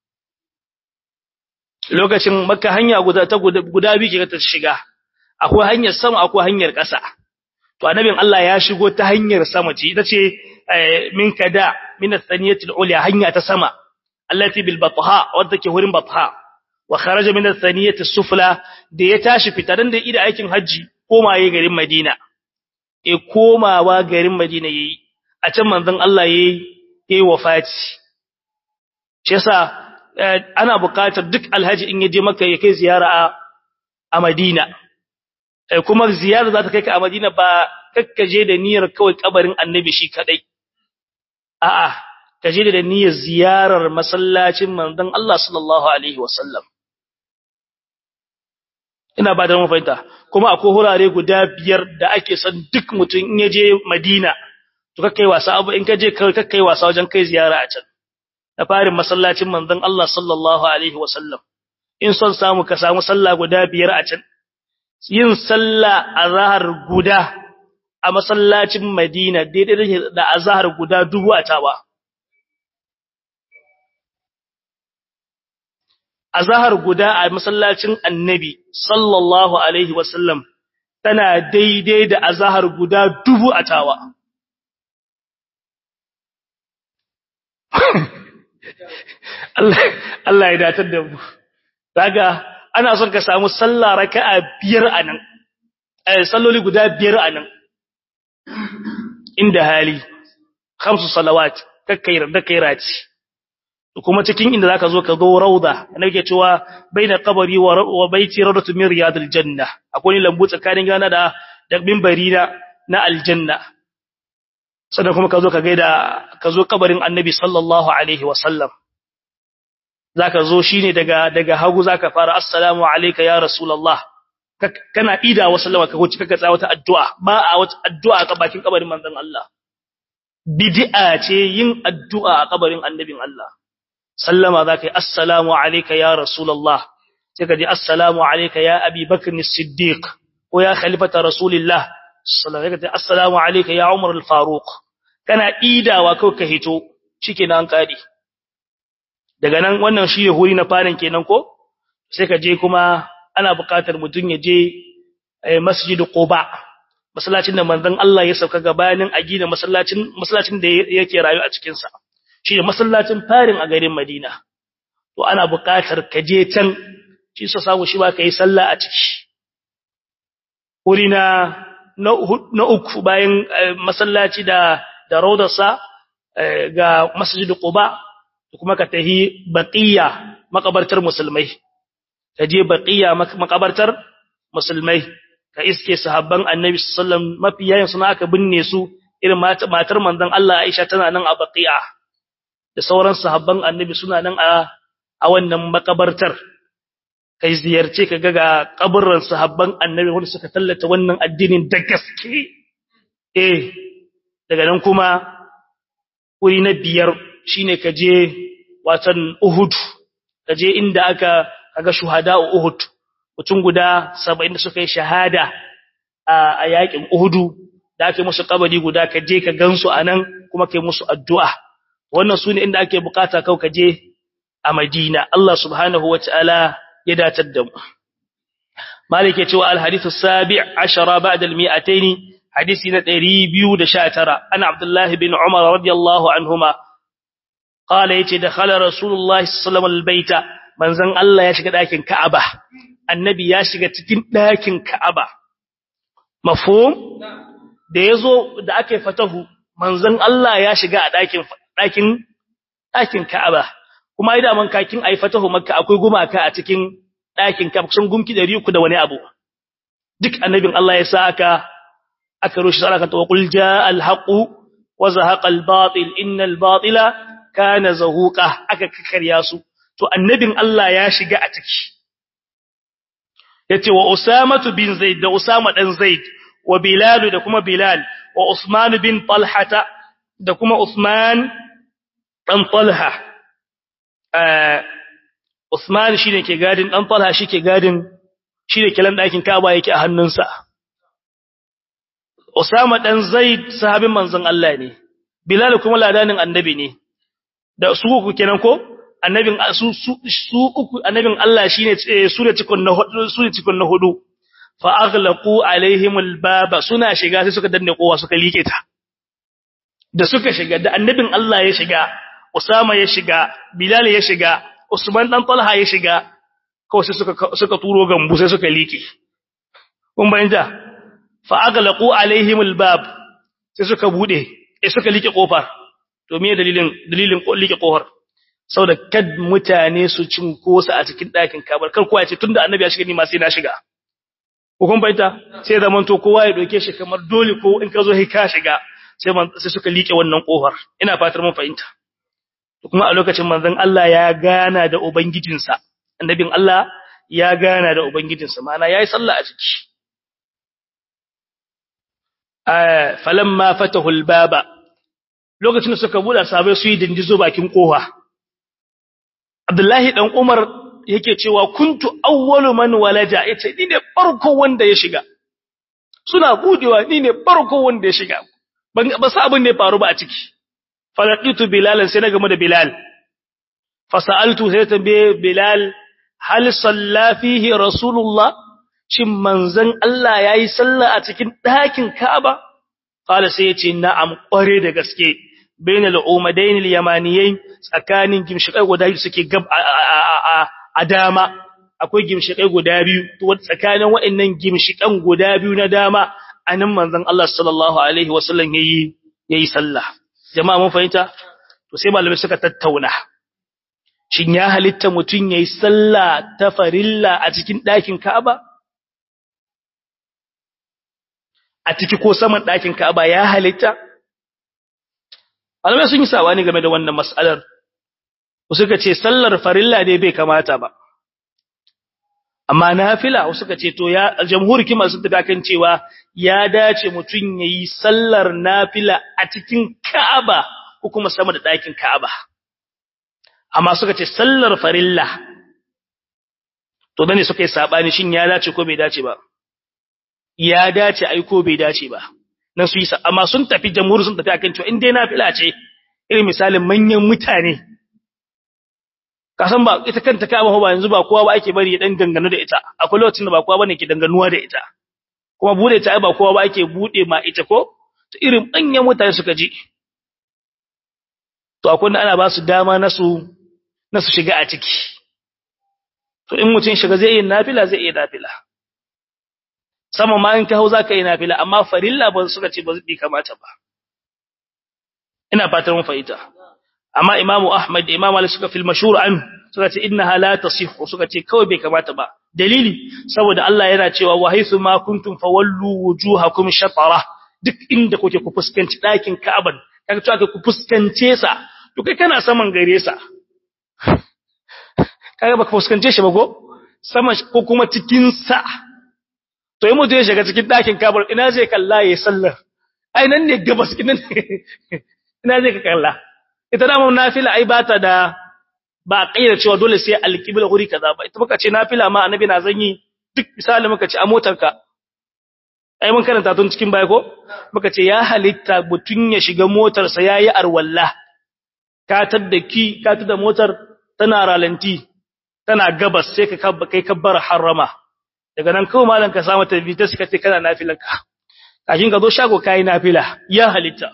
lokacin makka hanya guda ta guda biyu ke ta shiga akwai hanyar sama akwai hanyar ƙasa to annabin Allah ya shigo ta hanyar sama ce ita ce min kada min athaniyatil ulya hanya ta sama allati bil batha wadda ke hurin batha wa kharaja min athaniyati sufla da ya tashi fitaran da ida aikin haji komaye garin Madina e komawa garin Madina yayi a can manzon Allah yayi yayi wafati shi yasa ana buƙatar duk alhaji in yaje Makka ya kai ziyara a a Madina kuma ziyara za ta kai ka a Madina ba kakkaje da niyyar kawai kabarin Annabi shi kadai a'a kaje da niyyar ziyarar masallacin manzon Allah sallallahu alaihi wasallam ina ba da mu fahimta kuma akwai hurare guda biyar da ake son duk mutum in yaje Madina to kakkai wasa abu in kaje kai kakkai wasa wajen kai ziyara a can da farin masallacin manzon Allah sallallahu alaihi wasallam in son samu ka samu sallah guda biyar a can yin sallah azhar guda a masallacin Madina daidai da azhar guda dubu a tawa azhar guda a masallacin Annabi sallallahu alaihi wasallam tana daidai da azhar guda dubu a tawa Allah Allah ya datar da mu daga ana son ka samu sallah raka'a biyar anan eh salloli guda biyar anan inda hali khamsu salawat kakkai da kai rati kuma cikin inda zaka zo ka zo rauda nake cewa baina qabri wa baiti rawdatu min riyadil janna akwai lambu tsakanin gana da da minbari na na aljanna sannan kuma ka zo ka gaida ka zo kabarin annabi sallallahu alaihi wasallam zaka zo shine daga daga hagu zaka fara assalamu alayka ya rasulullah kana ida wa sallama ka wuce kaga wata addu'a ba a wata addu'a a bakin kabarin manzon Allah bid'a ce yin addu'a a kabarin annabin Allah sallama zaka yi assalamu alayka ya rasulullah sai ka ji assalamu alayka ya abi bakr as-siddiq ko ya khalifata rasulillah sallallahu alaihi wasallam assalamu alayka ya umar al-faruq kana idawa kawai ka hito shikenan kadi daga nan wannan shi huri na farin kenan ko sai ka je kuma ana buƙatar mutum ya je masjid Quba masallacin da manzon Allah ya sauka gabanin a gina masallacin masallacin da yake rayu a cikin sa shi ne masallacin farin a garin Madina to ana buƙatar ka je can shi sa samu shi ba kai sallah a ciki wuri na na uku bayan masallaci da da raudarsa ga masjid Quba kuma ka tahi baqiya makabartar musulmai ka je baqiya makabartar musulmai ka iske sahabban annabi sallallahu alaihi wasallam mafiyayin suna aka binne su irin matar manzon Allah Aisha tana nan a baqiya da sauran sahabban annabi suna nan a a wannan makabartar kai ziyarce ka ga kaburran sahabban annabi wanda suka tallata wannan addinin da gaske eh daga nan kuma wuri na biyar shine ka je watan Uhud ka je inda aka kaga shuhada Uhud mutum guda 70 da suka yi shahada a yakin Uhudu da ake musu kabari guda ka je ka gansu anan kuma kai musu addu'a wannan sune inda ake bukata kau ka je a Madina Allah subhanahu wataala ya datar da mu Malik ya ce wa al-hadithu sabi' ashara ba'da al-mi'atayn hadisi na 219 ana Abdullah bin Umar radiyallahu anhuma qala yace dakhala Rasulullah sallallahu alaihi wasallam al-baita manzon Allah ya shiga dakin Ka'aba annabi ya shiga cikin dakin Ka'aba mafhum da yazo da ake fatahu manzon Allah ya shiga a dakin dakin dakin Ka'aba kuma ai da man kakin ai fatahu Makka akwai gumaka a cikin dakin Ka'aba kusan gumki 300 da wani abu duk annabin Allah ya sa aka aka roshi saraka to qul jaa al-haqu wa zahaqa al-batil innal batila kana zahuqa aka kakkarya su to annabin Allah ya shiga a ciki yace wa Usama bin Zaid da Usama dan Zaid wa Bilal da kuma Bilal wa Usman bin Talha da kuma Usman dan Talha eh Usman shine ke gadin dan Talha shike gadin shine kilan dakin Kaaba yake a hannunsa Usama dan Zaid sahabin manzon Allah ne Bilal kuma ladanin annabi ne da su uku kenan ko annabin su su uku annabin Allah shine su da cikon na hudu su da cikon na hudu fa aghlaqu alaihim albaba suna shiga sai suka danne kowa suka like ta da suka shiga da annabin Allah ya shiga Usama ya shiga Bilal ya shiga Usman dan Talha ya shiga kawai sai suka suka turo gambu sai suka like kun bayyana fa aghlaqu alaihim albab sai suka bude sai suka like kofar to me dalilin dalilin like kofar saboda kad mutane su cinkosa a cikin ɗakin kabar kar kowa ya ce tunda annabi ya shiga ni ma sai na shiga hukun baita sai zaman to kowa ya doke shi kamar dole ko in ka zo sai ka shiga sai sai suka liƙe wannan kofar ina fatar mun fahimta kuma a lokacin manzon Allah ya gana da ubangijinsa annabin Allah ya gana da ubangijinsa ma'ana yayi sallah a ciki eh falamma fatahu albaba lokacin da suka buɗe sabai su yi dindizo bakin kofa Abdullahi dan Umar yake cewa kuntu awwalu man walaja yace ni ne farko wanda ya shiga suna budewa ni ne farko wanda ya shiga ban ba sa abin da ya faru ba a ciki falaqitu bilal sai na game da bilal fasaltu sai tambaye bilal hal salla fihi rasulullah shin manzon Allah yayi sallah a cikin ɗakin Ka'aba qala sai yace na'am kware da gaske bainal umadain al-yamaniyain tsakanin gimshikai guda biyu suke gab a dama akwai gimshikai guda biyu to tsakanin waɗannan gimshikan guda biyu na dama anan manzon Allah sallallahu alaihi wasallam yayi yayi sallah jama'a mun fahimta to sai malamai suka tattauna shin ya halitta mutun yayi sallah ta farilla a cikin ɗakin Ka'aba a ciki ko saman ɗakin Ka'aba ya halitta Malamai sun yi sabani game da wannan mas'alar. Suka ce sallar farilla dai bai kamata ba. Amma nafila suka ce to ya jamhur kima sun tafi kan cewa ya dace mutun yayi sallar nafila a cikin Ka'aba ko kuma sama da ɗakin Ka'aba. Amma suka ce sallar farilla to dane suka yi sabani shin ya dace ko bai dace ba. Ya dace ai ko bai dace ba. na su yi amma sun tafi jamhur sun tafi akan cewa in dai nafila ce irin misalin manyan mutane kasan ba ita kanta kama ba yanzu ba kowa ba ake bari ya dan dangano da ita akwai lokacin da ba kowa bane ke danganuwa da ita kuma bude ta ba kowa ba ake bude ma ita ko to irin manyan mutane suka ji to akwai da ana ba su dama na su na su shiga a ciki to in mutum shiga zai yi nafila zai yi nafila sama ma in ka hau zaka yi nafila amma farilla ba suka ce ba zai kamata ba ina fatan mun fahimta amma imamu ahmad da imamu ali suka fil mashhur an suka ce innaha la tasihhu suka ce kawai bai kamata ba dalili saboda Allah yana cewa wa haythu ma kuntum fawallu wujuhakum shatara duk inda kuke ku fuskanci dakin Ka'aba kaga cewa ku fuskance sa to kai kana saman gare sa kaga baka fuskance shi ba ko sama ko kuma cikin sa to yi mutum ya shiga cikin ɗakin kabar ina zai kalla ya sallar ai nan ne gabas ina zai ka kalla ita damar nafila ai ba ta da ba a ƙayyar cewa dole sai alƙibla wuri kaza ba ita muka ce nafila ma annabi na zanyi duk misali muka ce a motarka ai mun karanta tun cikin baya ko muka ce ya halitta mutun ya shiga motarsa yayi arwalla ka tadda ki ka tada motar tana ralanti tana gabas sai ka kai kabbar harama daga nan kawai malam ka samu tabbita suka ce kana nafilanka kafin ka zo shago kai nafila ya halitta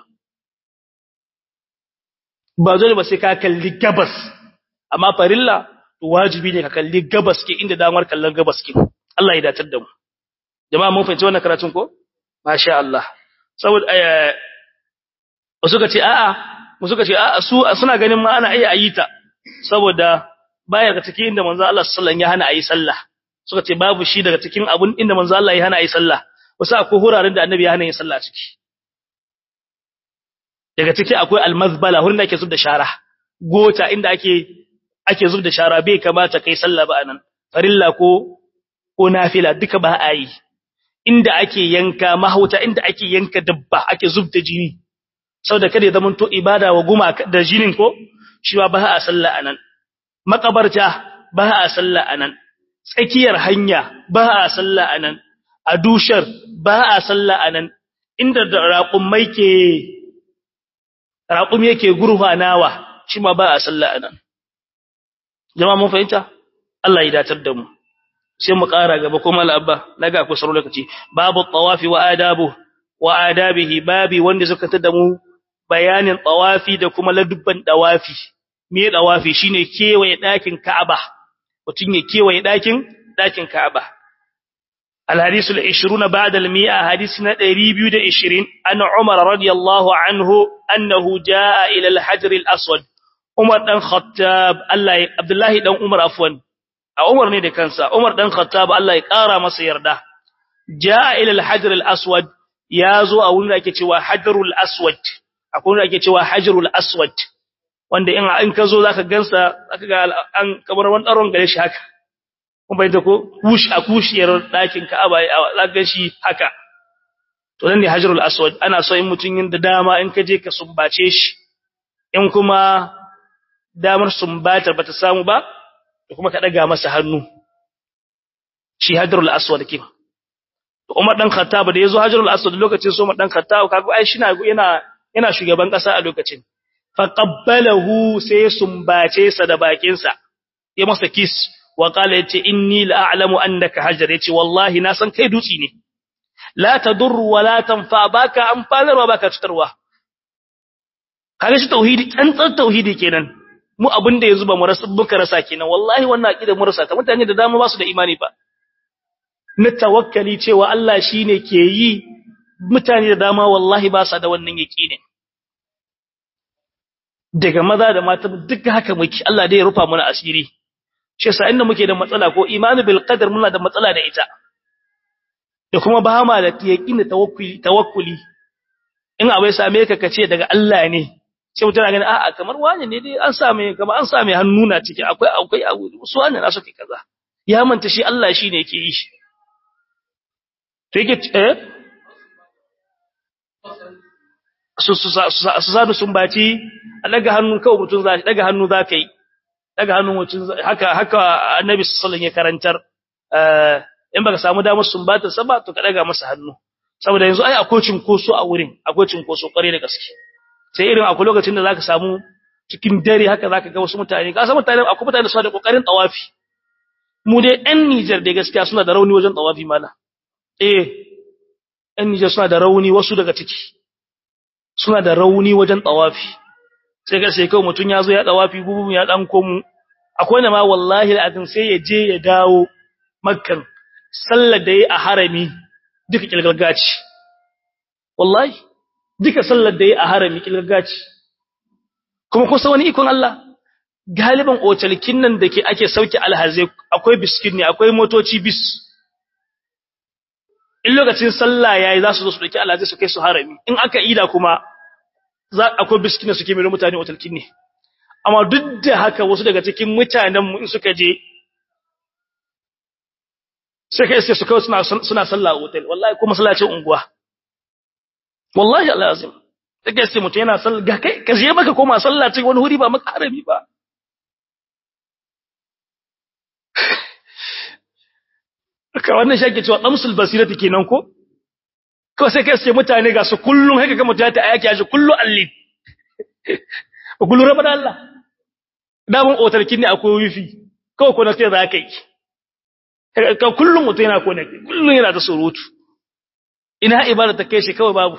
ba dole ba sai ka kalli gabas amma farilla wajibi ne ka kalli gabas ke inda damar kallon gabas ke Allah ya datar da mu jama'a mun fahimci wannan karatun ko masha Allah saboda eh wasu ka ce a'a wasu ka ce a'a su suna ganin ma ana iya ayita saboda baya daga cikin inda manzo Allah sallallahu alaihi wasallam ya hana ayi sallah suka ce babu shi daga cikin abun inda manzo Allah ya hana ayi sallah wasu akwai huraren da annabi ya hana yin sallah ciki daga ciki akwai almazbala wurin da ake zubda shara gota inda ake ake zubda shara bai kamata kai sallah ba anan farilla ko ko nafila duka ba a yi inda ake yanka mahauta inda ake yanka dabba ake zubda jini saboda kada ya zamanto ibada wa guma da jinin ko shi ba a sallah anan makabarta ba a sallah anan tsakiyar hanya ba a sallah anan a dushar ba a sallah anan inda raƙummai ke raƙum yake gurfanawa shi ma ba a sallah anan jama'a mun fahimta Allah ya datar da mu sai mu ƙara gaba kuma al'abba naga ku saro lokaci babu tawafi wa adabu wa adabihi babi wanda suka tada mu bayanin tawafi da kuma ladubban tawafi me tawafi shine kewaye dakin Ka'aba mutun ya kewaye dakin dakin Ka'aba الحديث العشرون بعد المئة حديثنا دريبيو دا عشرين أن عمر رضي الله عنه أنه جاء إلى الحجر الأسود عمر دان خطاب الله عبد الله دان عمر عفوا عمر ne da kansa Umar dan Khattab Allah ya kara masa yarda jaa ila al-hajar al-aswad yazo a wurin da ake cewa hajarul aswad akwai wurin da ake cewa hajarul aswad wanda in in ka zo zaka gansa zaka ga an kamar wani daron gare shi haka kun bai da ko kush a kushiyar dakin Ka'aba zaka ga shi haka to nan ne hajarul aswad ana so in mutun yin da dama in ka je ka sumbace shi in kuma damar sumbatar bata samu ba da kuma ka daga masa hannu shi hajarul aswad kin to Umar dan Khattab da yazo hajarul aswad lokacin so Umar dan Khattab kaga ai shi yana yana shugaban kasa a lokacin fa qabbalahu sai sumbace sa da bakin sa ya masa kiss wa qala yace inni la a'lamu annaka hajar yace wallahi na san kai dutsi ne la tadur wa la tanfa baka amfanarwa baka cutarwa kaga shi tauhidi tsantsar tauhidi kenan mu abin da yanzu ba mu rasa muka rasa kenan wallahi wannan aqida mu rasa ta mutane da dama ba su da imani ba na tawakkali cewa Allah shine ke yi mutane da dama wallahi ba sa da wannan yaqinin daga maza da mata duk haka muke Allah dai ya rufa mana asiri shi yasa inda muke da matsala ko imanu bil qadar muna da matsala da ita da kuma ba ma da yaqini tawakkuli tawakkuli in abai same ka kace daga Allah ne sai mutum na gani a'a kamar wani ne dai an same kamar an same hannu na ciki akwai akwai abu su wani na suke kaza ya manta shi Allah shine yake yi shi to yake eh su su su sadu sun baci a daga hannun kawai mutum za shi daga hannu za ka yi daga hannun mutum haka haka annabi sallallahu alaihi ya karantar in baka samu damar sumbata sa ba to ka daga masa hannu saboda yanzu ai akwai cinkoso a wurin akwai cinkoso kware da gaske sai irin akwai lokacin da zaka samu cikin dare haka zaka ga wasu mutane ka san mutane akwai mutane suna da kokarin tawafi mu dai ɗan Niger da gaskiya suna da rauni wajen tawafi mala eh ɗan Niger suna da rauni wasu daga ciki suna da rauni wajen tawafi sai ga sai kawai mutun ya zo ya tawafi gubu ya dan komu akwai na ma wallahi al'adin sai ya je ya dawo makkan sallar da yi a harami duka kilgalgaci wallahi duka sallar da yi a harami kilgaci kuma kusa wani ikon Allah galiban otalkin nan da ke ake sauke alhazai akwai biskit ne akwai motoci bis in lokacin sallah yayi za su zo su dauki alhazai su kai su harami in aka ida kuma za akwai biskit ne suke mai mutane otalkin ne amma duk da haka wasu daga cikin mutanen mu in suka je sai kai sai su kawai suna suna sallah a hotel wallahi ko masallacin unguwa wallahi alazim take sai mutum yana sallah ga kai ka je maka koma sallah cikin wani huri ba maka harabi ba ka wannan shi ake cewa damsul basirati kenan ko ko sai kai sai mutane ga su kullun haka ga mutane ta ayaki aji kullu alli ba kullu raba da Allah da mun otarkin ne akwai wifi kawai ko na sai za ka yi ka kullum mutum yana kone kullum yana da surutu ina ibada ta kai shi kawai babu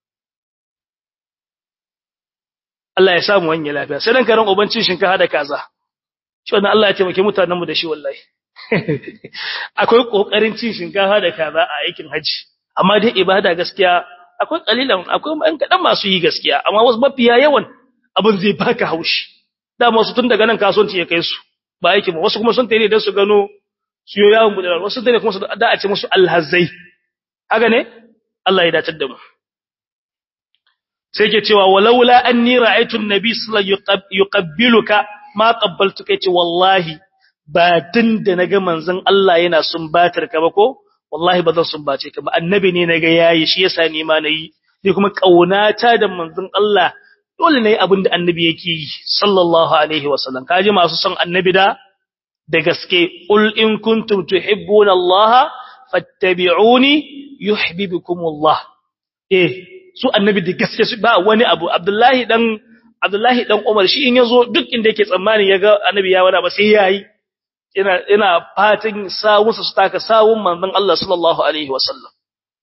Allah ya samu wani lafiya sai dan karan ubancin shinkafa da kaza shi wannan Allah ya taimake mutanen mu da shi wallahi akwai kokarin cin shinkafa da kaza a aikin haji amma dai ibada gaskiya akwai kalilan akwai ɗan kadan masu yi gaskiya amma wasu mafiya yawan abin zai baka haushi dama wasu tun daga nan kasuwanci ya kai su ba aikin wasu kuma sun tare da su gano siyo yawon budurar wasu dane kuma su da a ce musu alhazai haka ne Allah ya datar da mu sai ke cewa walaula anni ra'aytu an-nabi sallallahu alaihi yuqabbiluka ma qabbaltuka yace wallahi ba tun da naga manzon Allah yana sumbatar ka ba ko wallahi ba zan sumbace ka ba annabi ne naga yayi shi yasa ni ma nayi ni kuma kaunata da manzon Allah dole ne abin da annabi yake yi sallallahu alaihi wasallam kaji masu son annabi da da gaske qul in kuntum tuhibbuna Allah fattabi'uni yuhibbukumullah eh su annabi da gaske su ba wani abu Abdullahi dan Abdullahi dan Umar shi in yazo duk inda yake tsammani yaga annabi ya wada ba sai yayi ina ina fatin sawunsa su taka sawun manzon Allah sallallahu alaihi wasallam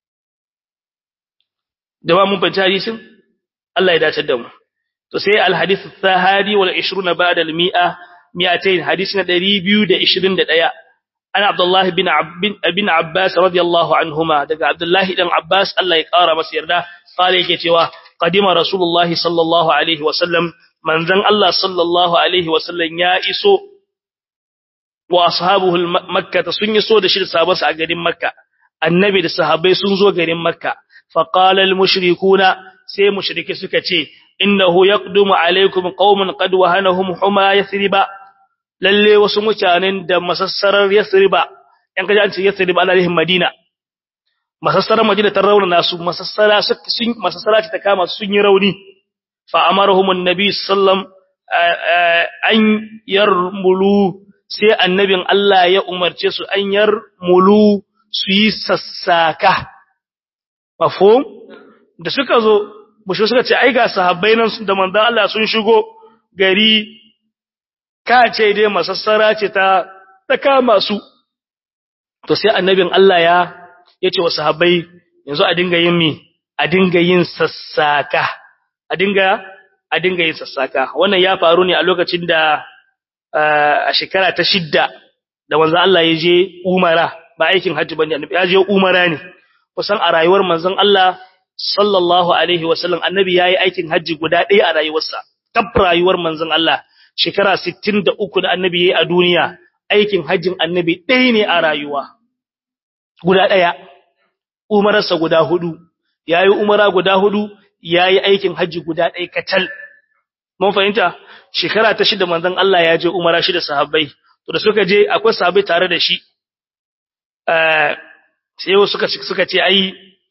da ba mun fahimci hadisin Allah ya dace da mu to sai al-hadith ath-thahadi wal 20 ba'da al-mi'a 200 hadisi na 221 ana Abdullah bin bin Abbas radiyallahu anhuma daga Abdullah dan Abbas Allah ya kara masa yarda kale yake cewa qadima rasulullahi sallallahu alaihi wasallam manzon Allah sallallahu alaihi wasallam ya iso wa ashabuhu makkah sun yi so da shi da sahabbansa a garin makka annabi da sahabbai sun zo garin makka fa qala al mushrikuna sai mushrike suka ce innahu yaqdumu alaikum qauman qad wahanahum huma yathriba lalle wasu mutanen da masassarar yathriba yan kaje an ce yathriba ana rihin madina masassarar madina ta rauna nasu masassara sun masassara ta kama sun yi rauni fa amarahum annabi sallam an yarmulu sai annabin Allah ya umarce su an yarmulu su yi sassaka mafhum da suka zo bushe suka ce ai ga sahabbai nan da manzon Allah sun shigo gari ka ce dai masassara ce ta ta kama su to sai annabin Allah ya yace wa sahabbai yanzu a dinga yin mi a dinga yin sassaka a dinga a dinga yin sassaka wannan ya faru ne a lokacin da a shekara ta shidda da manzon Allah ya je umara ba aikin hajji bane annabi ya je umara ne kusan a rayuwar manzon Allah sallallahu alaihi wasallam annabi yayi aikin haji guda ɗaya a rayuwarsa tab rayuwar manzon Allah shekara 63 da annabi yayi a duniya aikin hajjin annabi ɗaya ne a rayuwa guda ɗaya umararsa guda hudu yayi umara guda hudu yayi aikin haji guda ɗaya katal mun fahimta shekara ta shida manzon Allah ya je umara shi da sahabbai to da suka je akwai sahabbai tare da shi eh sai suka suka ce ai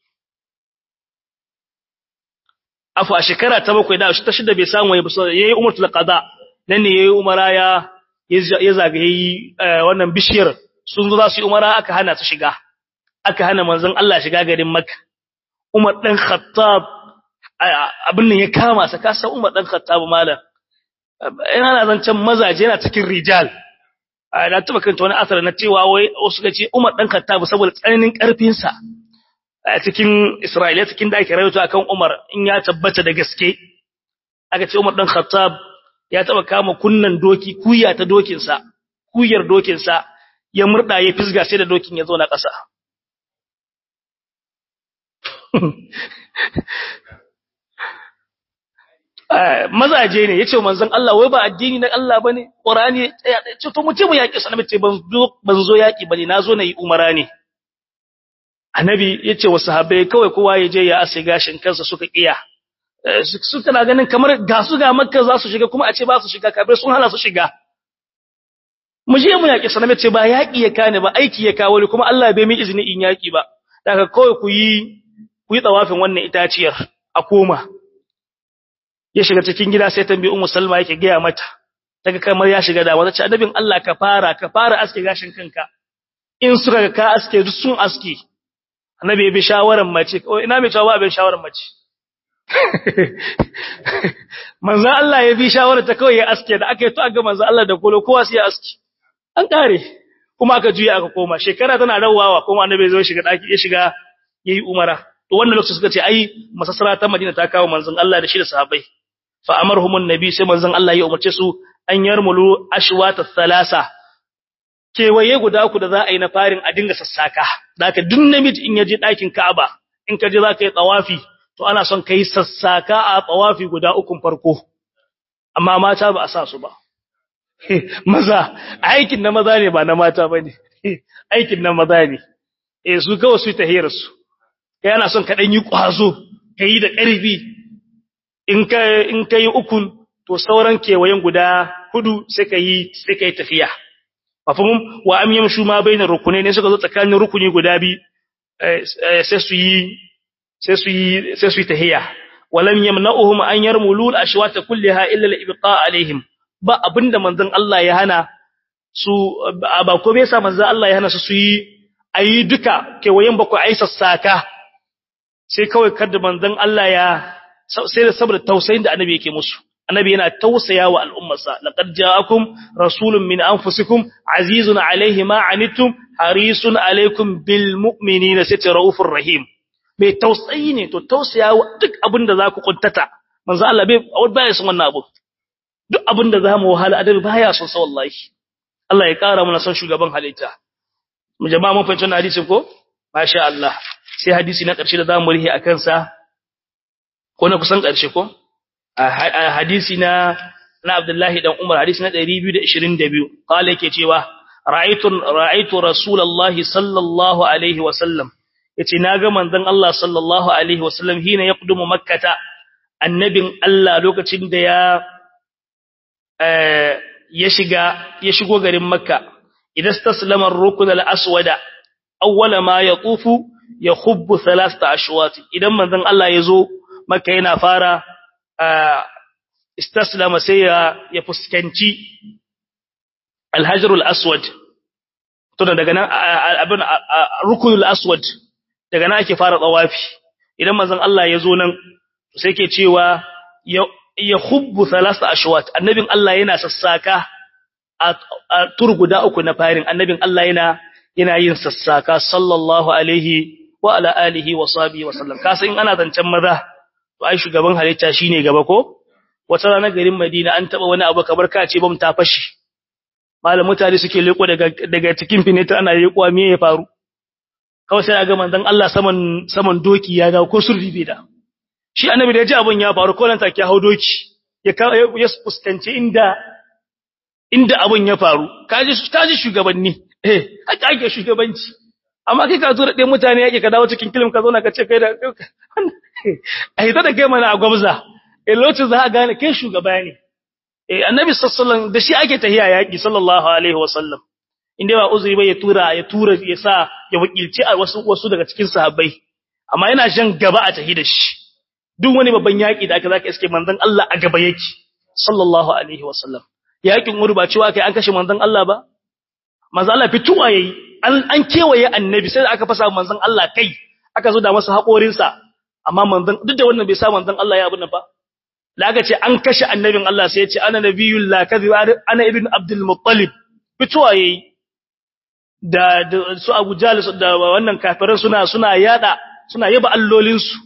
afu a shekara ta bakwai da ta shida bai samu ya buso yayi umratul qada nan ne yayi umara ya ya zagaye wannan bishiyar sun zo za su yi umara aka hana su shiga aka hana manzon Allah shiga garin Makka Umar dan Khattab abin nan ya kama sa ka san Umar dan Khattab malam yana zancen mazaje yana cikin rijal na taba kanta wani asar na cewa wai wasu ga ce Umar dan Khattab saboda tsananin karfin sa a cikin Isra'ila cikin da ake rawaito akan Umar in ya tabbata da gaske aka ce Umar dan Khattab ya taba kama kunnan doki kuya ta dokin sa kuyar dokin sa ya murda ya fisga sai da dokin ya zo na ƙasa mazaje ne yace manzon Allah wai ba addini na Allah bane Qur'ani ce to mutum yaki sanan ce ban zo ban zo yaki bane nazo nayi umara ne annabi yace wa sahabbai kawai kowa ya je ya ase gashin kansa suka kiya su kana ganin kamar ga su ga makka za su shiga kuma a ce ba su shiga kafir sun hana su shiga mu je mu yaki saname ce ba yaki ya kane ba aiki ya kawo kuma Allah bai mi izini in yaki ba daga kawai ku yi ku yi tsawafin wannan itaciyar a koma ya shiga cikin gida sai tambayi ummu salma yake gaya mata daga kamar ya shiga da wata ce annabin Allah ka fara ka fara aske gashin kanka in suka ga ka aske duk sun aske annabi ya bi shawaran mace ina mai cewa abin shawaran mace manzo Allah ya bi shawarar ta kawai ya aske da aka yi to aga manzo Allah da kolo kowa sai ya aske an kare kuma aka juya aka koma shekara tana rawawa kuma annabi ya zo shiga daki ya shiga yayi umara to wannan lokacin suka ce ai masassara ta Madina ta kawo manzon Allah da shi da sahabbai fa amarhumun nabi sai manzon Allah ya umarce su an yarmulu ashwata thalasa kewaye guda uku da za a yi na farin a dinga sassaka zaka duk namiji in yaje dakin Ka'aba in ka je zaka yi tawafi to ana son kai sassaka a tawafi guda uku farko amma mata ba a sa su ba maza aikin na maza ne ba na mata bane aikin na maza ne eh su kawai su tahiyar su kai ana son ka dan yi kwazo kai da ƙarfi in ka in kai ukun to sauran kewayen guda hudu sai ka yi sai ka yi tafiya mafhum wa am yamshu ma bainar rukunai ne suka zo tsakanin rukuni guda bi sai su yi sai su yi sai su yi tahiya walam yamna'uhum an yarmulu al-ashwata kullaha illa al-ibqa alaihim ba abinda manzon Allah ya hana su ba ko bai sa manzon Allah ya hana su su yi ayi duka kewayen bakwai ayi sassaka sai kawai kada manzon Allah ya sai da saboda tausayin da annabi yake musu annabi yana tausaya wa al'ummarsa laqad ja'akum rasulun min anfusikum azizun alayhi ma anittum harisun alaykum bil mu'minina sitraufur rahim mai tausayi ne to tausaya wa duk abin da zaku kuntata manzo Allah bai baya son wannan abu duk abin da zamu wahala adabi baya son sa wallahi Allah ya kara mana son shugaban halitta mu jama'a mun fahimci wannan hadisin ko masha Allah sai hadisi na ƙarshe da zamu rihi akan sa ko na kusan ƙarshe ko a hadisi na na Abdullahi dan Umar hadisi na 222 kale yake cewa ra'aytu ra'aytu rasulullahi sallallahu alaihi wa sallam yace naga manzon Allah sallallahu alaihi wa sallam hina yaqdumu makkata annabin Allah lokacin da ya ya shiga ya shigo garin makka idan taslama ar-rukn al-aswada awwala ma yatufu yakhubbu thalatha ashwat idan manzon Allah yazo makka yana fara istaslama sai ya fuskanci alhajarul aswad to daga nan abin rukunul aswad daga nan ake fara tsawafi idan manzon Allah ya zo nan sai ke cewa ya hubbu thalasa ashwat annabin Allah yana sassaka a tur guda uku na farin annabin Allah yana yana yin sassaka sallallahu alaihi wa ala alihi wa sahbihi wa sallam kasa in ana zancen maza to ai shugaban halitta shine gaba ko wata rana garin Madina an taba wani abu kamar kace bam ta fashi malam mutane suke leko daga daga cikin finita ana leko me ya faru kawai sai ga manzon Allah saman saman doki ya ga ko surri bai da shi annabi da ya ji abun ya faru ko nan take hau doki ya ya fuskanci inda inda abun ya faru kaji kaji shugabanni eh haka ake shugabanci amma kai ka zo da ɗaya mutane yake ka dawo cikin kilim ka zo na ka ce kai da a hita da kai mana a gwamza a lokacin za a gane kai shugaba ne eh annabi sallallahu da shi ake tahiya yaki sallallahu alaihi wasallam inda ba uzuri ba ya tura ya tura ya sa ya wakilci a wasu wasu daga cikin sahabbai amma yana jan gaba a tahi da shi duk wani babban yaki da aka zaka iske manzon Allah a gaba yake sallallahu alaihi wasallam yakin Uhud ba cewa kai an kashe manzon Allah ba manzon Allah fituwa yayi an an kewaye annabi sai da aka fasa manzon Allah kai aka zo da masa haƙorinsa amma manzon duk da wannan bai sa manzon Allah ya abin nan ba da aka ce an kashe annabin Allah sai ya ce ana nabiyul la kadhib ana ibn abdul muttalib fituwa yayi da su Abu Jahl da wannan kafiran suna suna yada suna yaba allolin su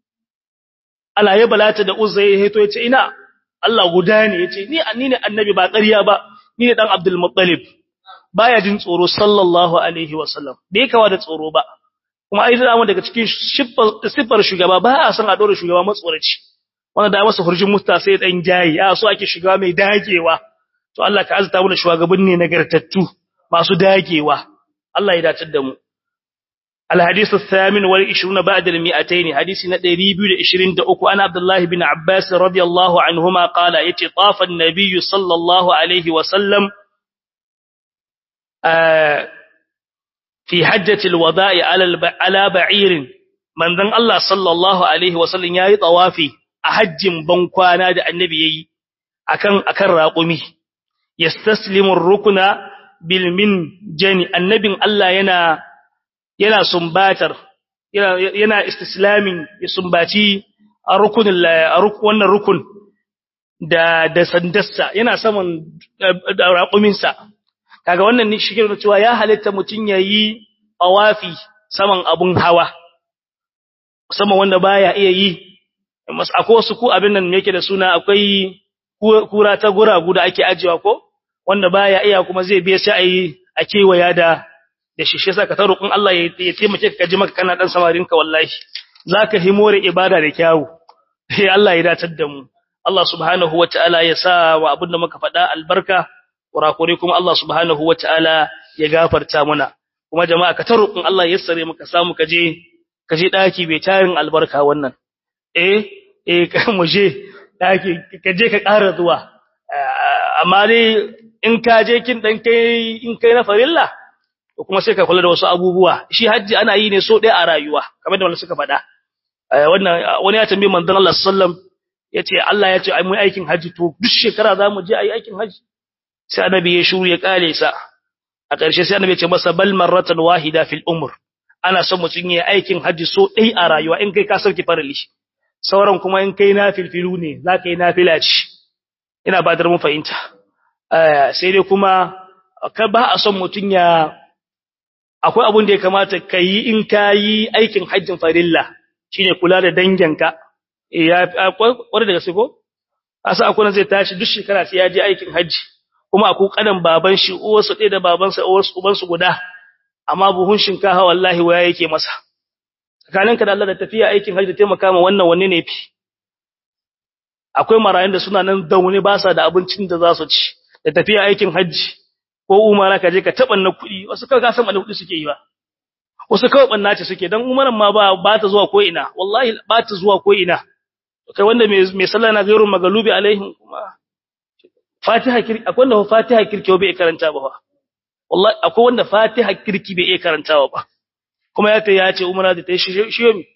ala yaba lata da uzza ya hito yace ina Allah guda ne yace ni ni ne annabi ba ƙarya ba ni ne dan abdul muttalib baya jin tsoro sallallahu alaihi wasallam bai kawa da tsoro ba kuma ai da daga cikin siffar shugaba ba a san a dora shugaba matsoraci wanda da masa hurjin musta sai dan jayi a so ake shugaba mai dagewa to Allah ka azta mu da shugabanni nagartattu masu dagewa Allah ya dace da mu الحديث الثامن والعشرون بعد المئتين حديث ندري بيد عشرين دقو أنا عبد الله بن عباس رضي الله عنهما قال يتطاف النبي صلى الله عليه وسلم آه في حجة الوداع على على بعير من ذن الله صلى الله عليه وسلم ياي طوافي أحج بنكوانا دا النبي يي أكن أكن راقمي يستسلم الركن بالمنجن النبي الله ينا yana sumbatar yana istislamin ya sumbaci a rukunin wannan rukun da da sandarsa yana saman raƙuminsa kaga wannan ne shike da cewa ya halitta mutun yayi awafi saman abun hawa sama wanda baya iya yi mas akwai wasu ku abin nan yake da suna akwai kura ta guragu da ake ajiwa ko wanda baya iya kuma zai biya sai ayi a kewaya da da shi shi saka ta roƙon Allah ya taimake ka ji maka kana dan samarinka wallahi zaka himore ibada da kyawu sai Allah ya datar da mu Allah subhanahu wataala ya sa wa abin da muka faɗa albarka kurakure kuma Allah subhanahu wataala ya gafarta mana kuma jama'a ka ta roƙon Allah ya sare maka samu ka je ka je daki bai tarin albarka wannan eh eh ka mu je daki ka je ka ƙara zuwa amma dai in ka je kin dan kai in kai na farilla kuma sai ka kula da wasu abubuwa shi haji ana yi ne so ɗaya a rayuwa kamar da wanda suka faɗa wannan wani ya tambaye manzon Allah sallam yace Allah ya ce ai mu aikin haji to duk shekara za mu je ai aikin haji sai annabi ya shuru ya kale sa a ƙarshe sai annabi ya ce masa bal marratan wahida fil umr ana son mutun yayi aikin haji so ɗaya a rayuwa in kai ka sauke farali sauran kuma in kai nafilfilu ne za ka yi nafila ce ina ba da mun fahimta sai dai kuma ka ba a son mutun ya akwai abin da ya kamata ka yi in ka yi aikin hajjin farilla shi ne kula da danginka kwarai da gaske ko? asa akwai zai tashi duk shekara sai ya je aikin hajji kuma akwai kanan baban shi uwarsu ɗaya da babansa ubansu guda amma buhun shinkafa wallahi waya yake masa tsakaninka da Allah da tafiya aikin hajji da taimaka ma wannan wanne ne fi akwai marayun da suna nan daune ba sa da abincin da za su ci da tafiya aikin hajji ko umara ka je ka taɓa na kuɗi wasu kawai ka san kuɗi suke yi ba wasu kawai ɓanna ce suke don umaran ma ba ba ta zuwa ko ina wallahi ba ta zuwa ko ina kai wanda mai sallah na gairun magalubi alaihim kuma fatiha kirki akwai wanda fatiha kirki bai karanta ba wallahi akwai wanda fatiha kirki bai iya karantawa ba kuma ya ta ya ce umara da ta yi shi yomi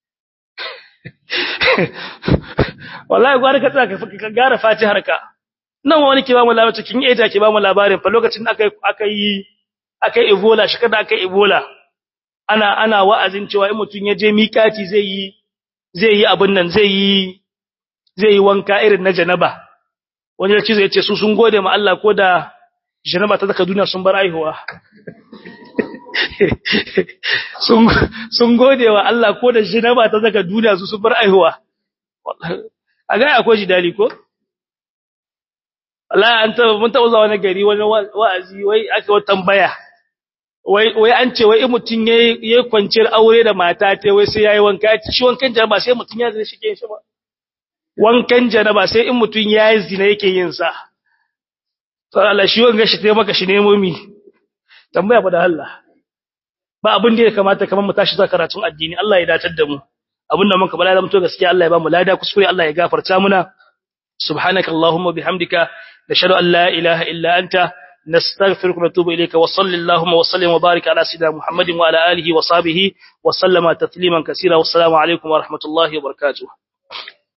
wallahi gwara ka tsaka ka gara fatihar ka nan wani ke ba mu labarin cikin eja ke ba mu labarin fa lokacin da aka aka yi aka yi ebola shi kada aka yi ebola ana ana wa'azin cewa in mutun ya je mikati zai yi zai yi abin nan zai yi zai yi wanka irin na janaba wani ya ce zai ce su sun gode ma Allah ko da janaba ta zaka duniya sun bar aihuwa sun sun gode wa Allah ko da janaba ta zaka duniya su sun bar aihuwa a ga akwai jidali ko Allah an taba mun taba zuwa wani gari wani wa'azi wai aka wata tambaya wai wai an ce wai in mutun yayi yayi kwanciyar aure da mata ta wai sai yayi wanka shi wankan janaba sai mutun ya zina shi ke shi ba wankan janaba sai in mutun yayi zina yake yin sa to Allah shi wanga shi taimaka shi nemo mi tambaya fa da Allah ba abin da ya kamata kamar mu tashi zuwa karatun addini Allah ya datar da mu abinda muka bala da mutu gaskiya Allah ya ba mu lada kuskure Allah ya gafarta muna subhanaka allahumma bihamdika nashhadu an la ilaha illa anta nastaghfiruka wa natubu ilayka wa sallallahu wa sallim wa barik ala sayyidina muhammadin wa ala alihi wa sahbihi wa sallama tasliman kaseera wassalamu alaikum wa rahmatullahi wa barakatuh